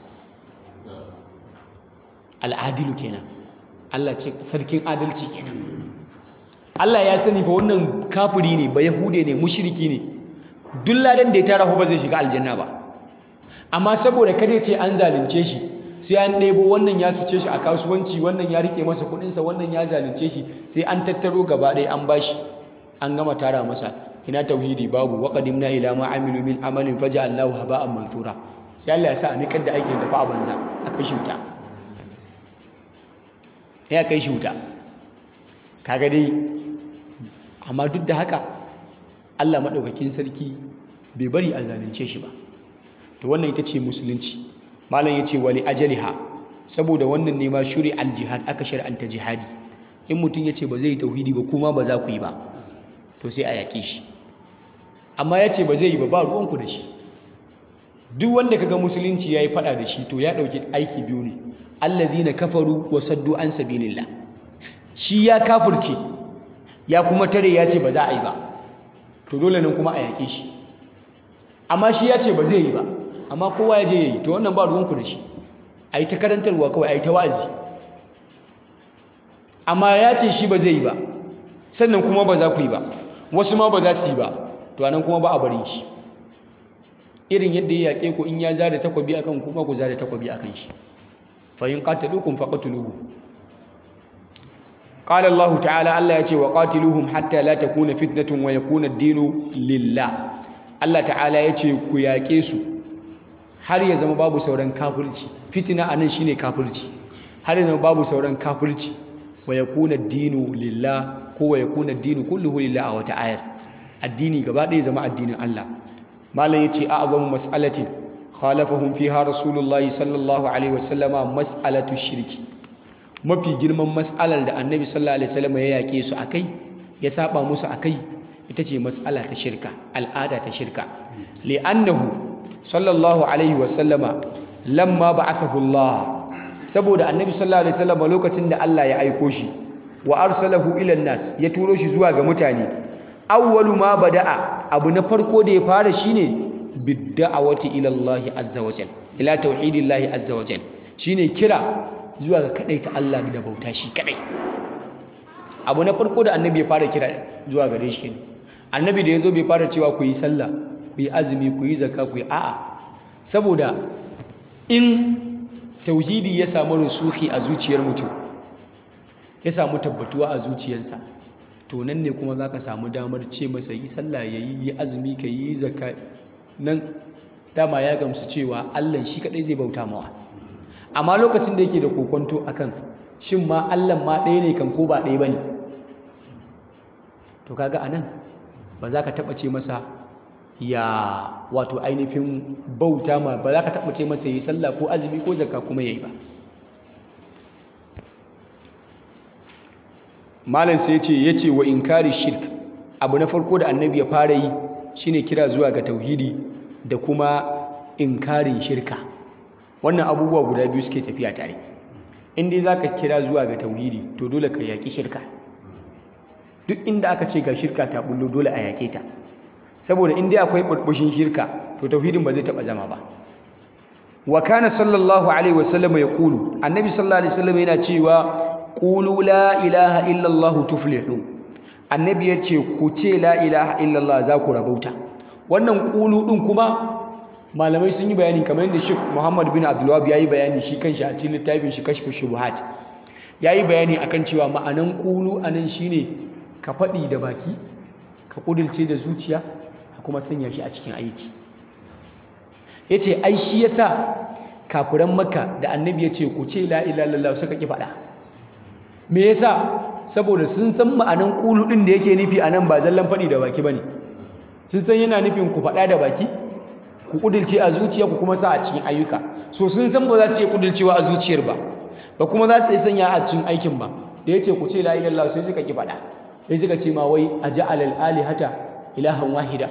al'adilu kenan Allah ce sarkin adalci kenan Allah ya sani fa wannan kafiri ne ba yahude ne mushriki ne duk ladan da ya tara ba zai shiga aljanna ba amma saboda kada ce an zalunce shi sai an ɗebo wannan ya cuce shi a kasuwanci wannan ya rike masa kuɗinsa wannan ya zalunce shi sai an tattaro gaba ɗaya an bashi an gama tara masa ina tauhidi babu wa qadimna ila ma amilu min amalin faja'alnahu haba'an mansura sai Allah ya sa a nikar da aikin tafi a banza a kai shi wuta ya kai shi wuta kaga dai amma duk da haka Allah maɗaukakin sarki bai bari a zalunce shi ba to wannan ita ce musulunci malam ya ce wali ajaliha saboda wannan ne ma shuri al-jihad aka shar'anta jihadi in mutum ya ce ba zai yi tauhidi ba kuma ba za ku yi ba to sai a yaƙe shi amma ya ce ba zai yi ba ba ruwanku da shi duk wanda kaga musulunci ya yi faɗa da shi to ya ɗauki aiki biyu ne allazina kafaru wa saddu an sabilillah shi ya kafirce ya kuma tare ya ce ba za a yi ba to dole nan kuma a yaƙe shi amma shi ya ce ba zai yi ba amma kowa ya je ya yi to wannan ba ruwanku da shi a yi ta karantarwa kawai a yi ta wa'azi amma ya ce shi ba zai yi ba sannan kuma ba za ku yi ba wasu ma ba za su yi ba to anan kuma ba a bari shi irin yadda ya yaƙe ku in ya zare takwabi akan kuma ku zare takwabi akan shi fa in qataluukum faqatuluhu qala Allah ta'ala Allah ya ce wa qatiluhum hatta la takuna fitnatun wa yakuna ad-dinu lillah Allah ta'ala ya ce ku yaƙe su har ya zama babu sauran kafirci fitina anan shine kafirci har ya zama babu sauran kafirci wa yakuna ad-dinu lillah ko wa yakuna ad-dinu kulluhu lillah a wata ayar addini gaba ɗaya zama addinin Allah malam yace a'zamu mas'alatin khalafahum fiha rasulullahi sallallahu alaihi wasallama mas'alatu shirki mafi girman mas'alar da annabi sallallahu alaihi wasallam ya yake su akai ya saba musu akai ita ce mas'ala ta shirka al'ada ta shirka li'annahu sallallahu alaihi wasallama lamma ba'athahu Allah saboda annabi sallallahu alaihi wasallam lokacin da Allah ya aiko shi wa arsalahu ila nas ya turo shi zuwa ga mutane awwalu ma bada'a abu na farko da ya fara shine bidda'awati ila Allah azza wa jal ila tauhidillahi azza wa jal shine kira zuwa ga kadaita Allah da bauta shi kadai abu na farko da annabi ya fara kira zuwa gare shi ne annabi da yazo bai fara cewa ku yi sallah ku yi azumi ku yi zakka ku yi a'a saboda in tauhidi ya samu rusuhi a zuciyar mutum ya samu tabbatuwa a zuciyarsa to nan ne kuma za ka samu damar ce masa yi sallah ya yi yi azumi ka yi zakka nan dama ya gamsu cewa allah shi kadai zai bauta mawa amma lokacin da yake da kokonto akan shin ma allah ma ɗaya ne kan ko ba ɗaya ba ne to kaga anan ba za ka taɓa ce masa ya wato ainihin bauta ma ba za ka taɓa ce masa yi sallah ko azumi ko zakka kuma ya yi ba malam sai ce ya ce wa inkari shirk abu na farko da annabi ya fara yi shine kira zuwa ga tauhidi da kuma inkarin shirka wannan abubuwa guda biyu suke tafiya tare in dai zaka kira zuwa ga tauhidi to dole ka yaki shirka duk inda aka ce ga shirka ta bullo dole a yake ta saboda in dai akwai burbushin shirka to tauhidin ba zai taba zama ba wa kana sallallahu alaihi wasallam yaqulu annabi sallallahu alaihi wasallam yana cewa qulu la ilaha illa allah tuflihu annabi yace ku ce la ilaha illa allah za ku rabauta wannan qulu din kuma malamai sun yi bayani kamar yadda Sheikh Muhammad bin Abdul Wahhab yayi bayani shi kanshi a cikin littafin shi Kashfu Shubuhat yayi bayani akan cewa ma'anan qulu anan shine ka faɗi da baki ka kudilce da zuciya ka kuma sanya shi a cikin aiki yace ai shi yasa kafiran Makka da annabi yace ku ce la ilaha illallah suka ki faɗa me yasa saboda sun san ma'anan qulu din da yake nufi anan ba zallan faɗi da baki bane sun san yana nufin ku faɗa da baki ku kudilce a zuciya ku kuma sa a cikin ayyuka so sun san ba za su iya kudilcewa a zuciyar ba ba kuma za su iya sanya a cikin aikin ba da yace ku ce la ilaha illallah sai suka ki faɗa sai suka ce ma wai aja'al al-alihata ilahan wahida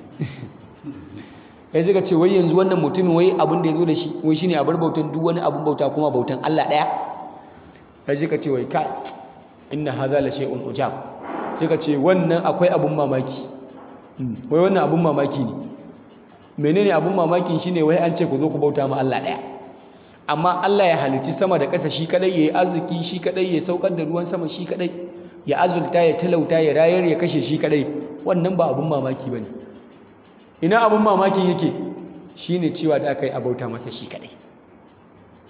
sai suka ce wai yanzu wannan mutumin wai abin da ya zo da shi wai shine a bar bautan duk wani abin bauta kuma bautan Allah ɗaya sai suka ce wai kai inna hadha la shay'un ujab suka ce wannan akwai abin mamaki wai wannan abin mamaki ne menene abin mamakin shine wai an ce ku zo ku bauta ma Allah ɗaya amma Allah ya halicci sama da ƙasa shi kadai yayi arziki shi kadai ya saukar da ruwan sama shi kadai ya azulta ya talauta ya rayar ya kashe shi kadai wannan ba abin mamaki bane ina abin mamakin yake shine cewa da aka yi abauta masa shi kadai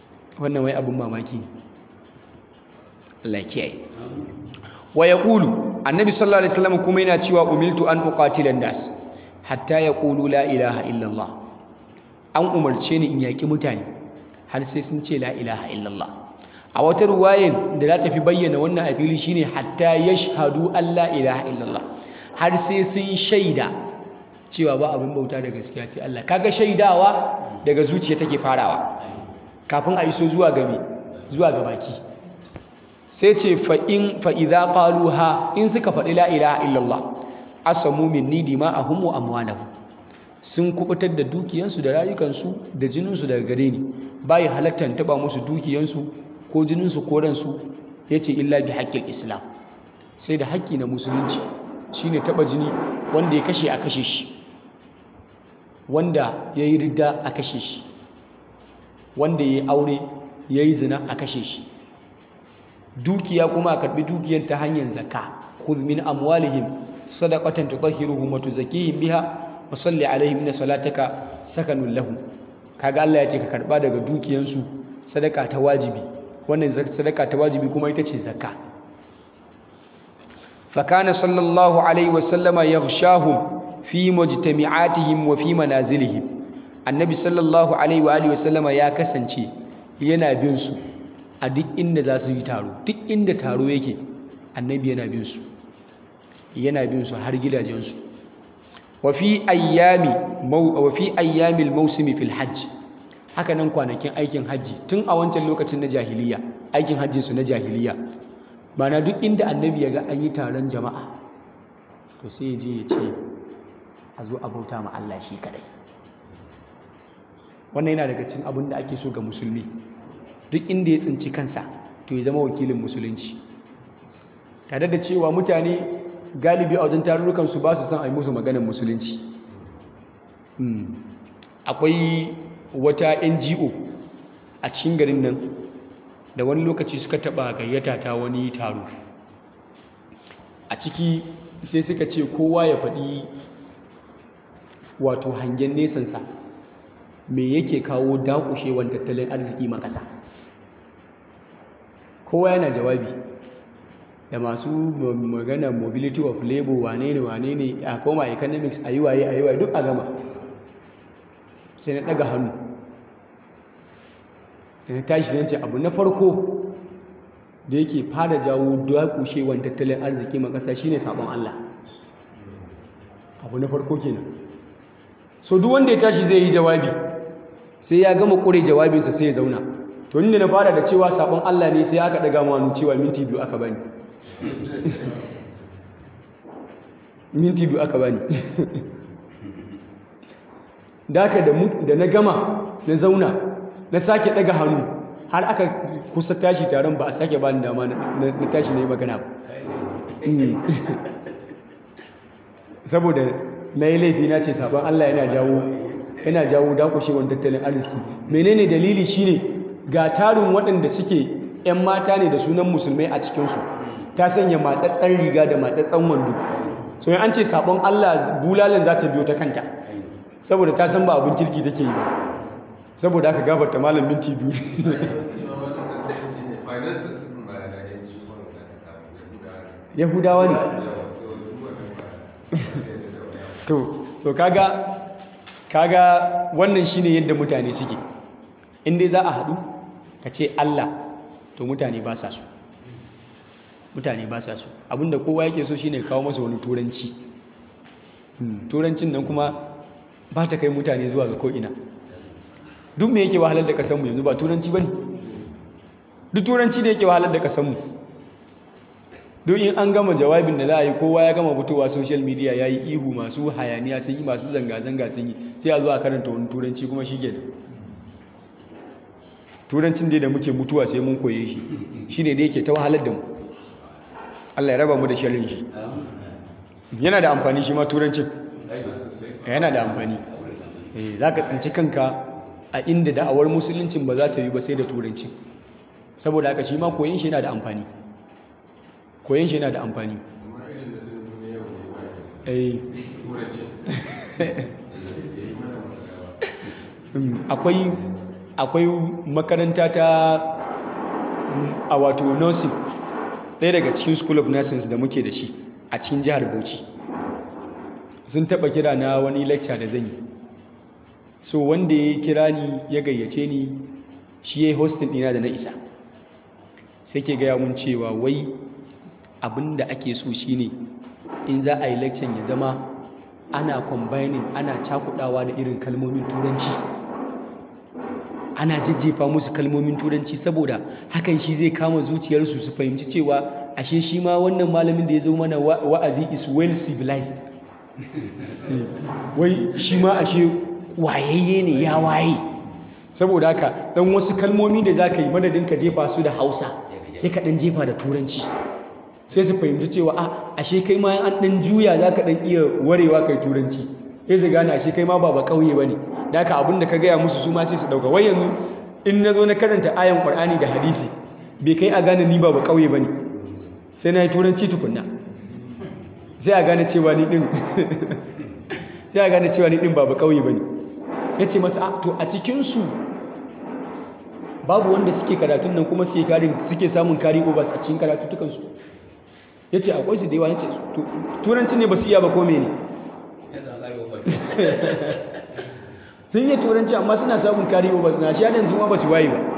wannan wai abin mamaki ne Allah kiyaye wa yaqulu annabi sallallahu alaihi wasallam kuma yana cewa umiltu an uqatila nas hatta yaqulu la ilaha illallah an umarce ni in yaki mutane har sai sun ce la ilaha illallah a wata ruwayan da za ta fi bayyana wannan a fili shine hatta yashhadu an la ilaha illallah har sai sun shaida cewa ba abin bauta da gaskiya sai Allah kaga shaidawa daga zuciya take farawa kafin a iso zuwa ga zuwa ga baki sai ce fa in fa idza qaluha in suka faɗi la ilaha illallah asamu minni dima'ahum wa amwalahum sun kubutar da dukiyansu da rayukansu da jininsu daga gare ni bai halattan taba musu dukiyansu ko jininsu ko ransu yace illa bi haqqil islam sai da haƙƙi na musulunci shine taba jini wanda ya kashe a kashe shi wanda yayi ridda a kashe shi wanda yayi aure yayi zina a kashe shi dukiya kuma a karbi dukiyan ta hanyar zakka khudh min amwalihim sadaqatan tutahhiruhum wa tuzakkihim biha wa salli alaihim inna salataka sakanun lahum kaga Allah ya ce ka karba daga dukiyansu sadaka ta wajibi wannan sadaka ta wajibi kuma ita ce zakka fa kana sallallahu alaihi wa sallama yaghshahum fi mujtami'atihim wa fi manazilihim annabi sallallahu alaihi wa alihi wa sallama ya kasance yana bin su a duk inda za su yi taro duk inda taro yake annabi yana bin su yana bin su har gidajensu wa fi ayyami wa fi ayyamil mawsimi fil hajj haka nan kwanakin aikin hajji tun a wancan lokacin na jahiliya aikin hajjin su na jahiliya mana duk inda annabi ya ga an yi taron jama'a to sai ya je ya ce a zo a bauta ma Allah shi kadai wannan yana daga cikin abin da ake so ga musulmi duk inda ya tsinci kansa to ya zama wakilin musulunci tare da cewa mutane galibi a wajen tarurrukansu ba su san a yi musu maganin musulunci akwai wata ngo a cikin garin nan da wani lokaci suka taba gayyata ta wani taro a ciki sai suka ce kowa ya faɗi wato hangen nesansa me yake kawo dakushewan tattalin arziki makasa kowa yana jawabi da masu magana mobility of labor wane ne wane ne a koma economics a yi waye a yi waye duk a gama sai na daga hannu da na tashi zance abu na farko da yake fara jawo dakushewan tattalin arziki makasa shine sabon Allah abu na farko kenan so duk wanda ya tashi zai yi jawabi sai ya gama kure jawabinsa sai ya zauna to inda na fara da cewa sabon Allah ne sai aka daga manu cewa minti biyu aka bani minti biyu aka bani da aka da na gama na zauna na sake daga hannu har aka kusa tashi taron ba a sake bani dama na tashi na yi magana ba saboda na yi laifi na ce sabon Allah yana jawo yana jawo dakushewar tattalin arziki menene dalili shine ga tarin waɗanda suke 'yan mata ne da sunan musulmai a cikinsu ta sanya matsatsen riga da matsatsen wando so an ce sabon Allah bulalan za ta biyo ta kanta saboda ta san ba abin kirki take yi ba saboda aka gafarta malam minti biyu yahudawa ne to to kaga kaga wannan shine yadda mutane suke in dai za a haɗu ka ce Allah to mutane ba sa so mutane ba sa so abinda kowa yake so shine kawo masa wani turanci turancin nan kuma ba ta kai mutane zuwa ga ko'ina duk me yake wahalar da kasanmu yanzu ba turanci ba ne duk turanci ne yake wahalar da kasanmu duk in an gama jawabin da za a yi kowa ya gama fitowa social media ya yi ihu masu hayaniya sun yi masu zanga-zanga sun yi sai a zo a karanta wani turanci kuma shi ke turancin dai da muke mutuwa sai mun koye shi shi ne da yake ta wahalar da mu Allah ya raba mu da sharrin shi yana da amfani shi ma turancin yana da amfani za ka tsinci kanka a inda da'awar musuluncin ba za ta yi ba sai da turancin saboda haka shi ma koyon shi yana da amfani koyon shi yana da amfani akwai akwai makaranta ta a wato nursing ɗaya daga cikin school of nursing da muke da shi a cikin jihar Bauchi sun taɓa kira na wani lecture da zan yi so wanda ya kira ni ya gayyace ni shi ya yi hosting ɗina da na isa sai ke gaya mun cewa wai abin da ake so shine in za a yi lecture ya zama ana combining ana cakudawa da irin kalmomin turanci ana jajjefa musu kalmomin turanci saboda hakan shi zai kama zuciyarsu su fahimci cewa ashe shi ma wannan malamin da ya zo mana wa'azi is well civilized wai shi ma ashe wayayye ne ya waye saboda haka dan wasu kalmomi da za ka yi madadin ka jefa su da hausa sai ka dan jefa da turanci sai su fahimci cewa a ashe kai ma an dan juya za ka dan iya warewa kai turanci sai su gane ashe kai ma ba ba kauye ba ne da haka abinda ka gaya musu su ma sai su dauka wai yanzu in na zo na karanta ayan qur'ani da hadisi bai kai a gane ni ba ba kauye ba ne sai na yi turanci tukunna sai a gane cewa ni din sai a gane cewa ni din ba ba kauye ba ne ya ce masa to a cikinsu babu wanda suke karatun nan kuma suke karin suke samun kari overs a cikin karatutukansu ya ce akwai su da yawa ya ce turanci ne ba su iya ba ko mene sun yi turanci amma suna samun kari overs na shi yanzu ma ba su waye ba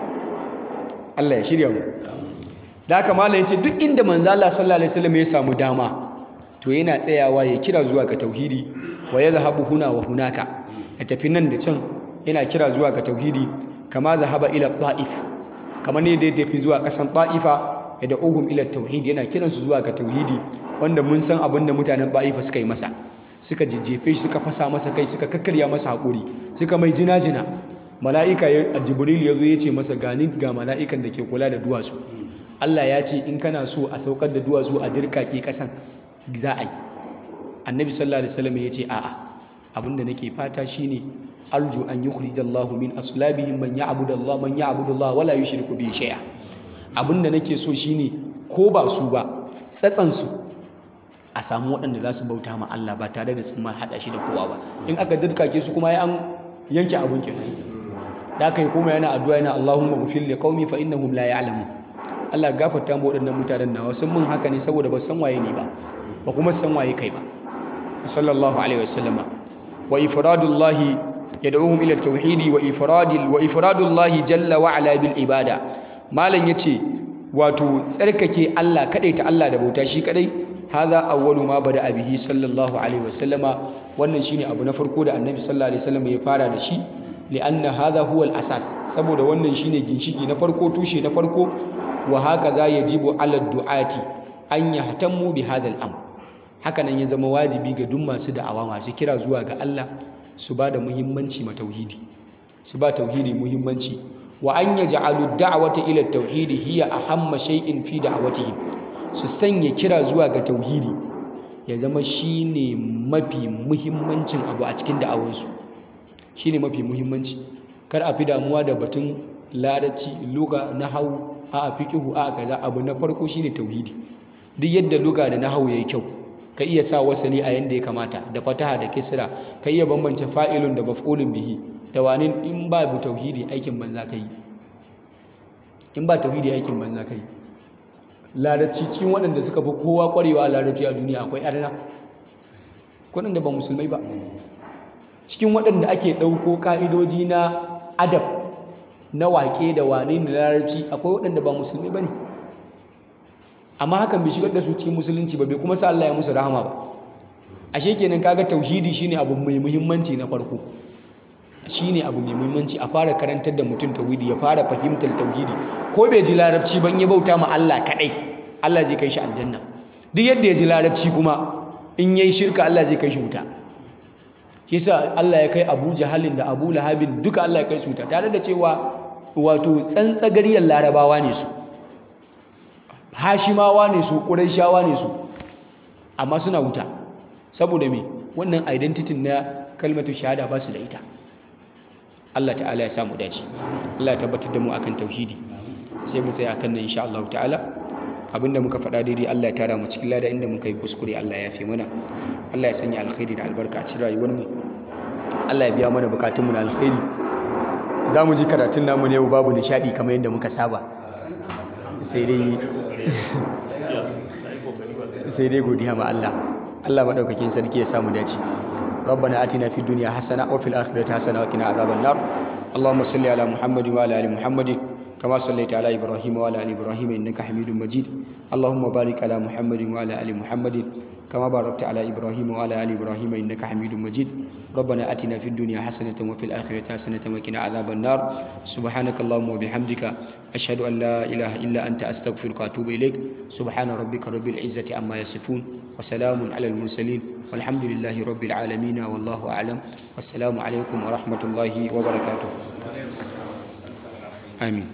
Allah ya shirya mu da haka malam yace duk inda manzo Allah sallallahu alaihi wasallam ya samu dama to yana tsayawa ya kira zuwa ga tauhidi wa yadhhabu huna wa hunaka ya tafi nan da can yana kira zuwa ga tauhidi kama zahaba ila ta'if kamar ne da ya tafi zuwa kasan ta'ifa ya da uhum ila tauhid yana kiransu zuwa ga tauhidi wanda mun san abin da mutanen ta'ifa suka yi masa suka jijjefe shi suka fasa masa kai suka kakkarya masa haƙuri suka mai jina-jina mala'ika a jibril ya zo ya ce masa gani ga mala'ikan da ke kula da duwatsu Allah ya ce in kana so a saukar da duwatsu a dirkake kasan za a yi annabi sallallahu alaihi wasallam ya ce a'a abinda nake fata shine arju an yukhrijallahu min aslabihim man ya'budu Allah man ya'budu Allah wala yushriku bihi shay'a abinda nake so shine ko ba su ba tsatsan su a samu waɗanda za su bauta ma Allah ba tare da sun ma hada shi da kowa ba in aka dirkake su kuma ya an yanke abun kenan da kai kuma yana addu'a yana Allahumma ghfir li qaumi fa innahum la ya'lamun Allah gafarta mu waɗannan mutanen nawa sun mun haka ne saboda ba san waye ni ba ba kuma san waye kai ba sallallahu alaihi wasallama wa ifradullahi yad'uhum ila tauhidi wa ifradil wa ifradullahi jalla wa ala bil ibada malan yace wato tsarkake Allah ta Allah da bauta shi kadai hadha awwalu ma bada bihi sallallahu alaihi wasallama wannan shine abu na farko da annabi sallallahu alaihi wasallam ya fara da shi li'anna hadha huwa al-asas saboda wannan shine ginshiki na farko tushe na farko wa hakaza yajibu ala du'ati an yahtammu bi hadha al-amr haka nan ya zama wajibi ga duk masu da'awa masu kira zuwa ga Allah su ba da muhimmanci ma tauhidi su ba tauhidi muhimmanci wa an yaj'alu da'wata ila tauhidi hiya ahamma shay'in fi da'watihim su sanya kira zuwa ga tauhidi ya zama shine mafi muhimmancin abu a cikin da'awansu shine mafi muhimmanci kar a fi damuwa da batun larabci luga nahwu a fiqhu a kaza abu na farko shine tauhidi duk yadda luga da nahwu yayi kyau ka iya sa wasali a yanda ya kamata da fataha da kisra ka iya bambance fa'ilun da maf'ulun bihi da wani in ba bu tauhidi aikin banza kai in ba tauhidi aikin banza kai larabci cikin waɗanda suka fi kowa ƙwarewa a larabci a duniya akwai arna waɗanda ba musulmai ba cikin waɗanda ake ɗauko ƙa'idoji na adab na waƙe da wane da larabci akwai waɗanda ba musulmai ba ne amma hakan bai shigar da su cikin musulunci ba bai kuma sa Allah ya musu rahama ba ashe kenan kaga tauhidi shine abu mai muhimmanci na farko shine abu mai muhimmanci a fara karantar da mutum tauhidi ya fara fahimtar tauhidi ko bai ji larabci ban ya bauta ma Allah kadai Allah zai kai shi aljanna duk yadda ya ji larabci kuma in yayi shirka Allah zai kai shi wuta yasa Allah ya kai Abu Jahalin da Abu Lahabin duka Allah ya kai su wuta tare da cewa wato tsantsagariyar larabawa ne su hashimawa ne su ƙuraishawa ne su amma suna wuta saboda me wannan identity na kalmatu shahada ba su da ita Allah ta'ala ya samu dace Allah ya tabbatar da mu akan tauhidi sai mu tsaya akan nan insha Allah ta'ala abinda muka faɗa daidai Allah ya tara mu cikin lada inda muka yi kuskure Allah ya fi mana Allah ya sanya alkhairi da albarka a cikin rayuwar mu Allah ya biya mana bukatun mu na alkhairi za mu ji karatun namu ne babu nishadi kamar yadda muka saba sai dai sai dai godiya ma Allah Allah madaukakin sarki ya samu dace ربنا آتنا في الدنيا حسنة وفي الآخرة حسنة وقنا عذاب النار اللهم صل على محمد وعلى آل محمد كما صليت على إبراهيم وعلى آل إبراهيم إنك حميد مجيد اللهم بارك على محمد وعلى آل محمد كما باركت على إبراهيم وعلى آل إبراهيم إنك حميد مجيد ربنا آتنا في الدنيا حسنة وفي الآخرة حسنة وقنا عذاب النار سبحانك اللهم وبحمدك أشهد أن لا إله إلا أنت أستغفرك وأتوب إليك سبحان ربك رب العزة عما يصفون وسلام على المرسلين والحمد لله رب العالمين والله أعلم والسلام عليكم ورحمة الله وبركاته آمين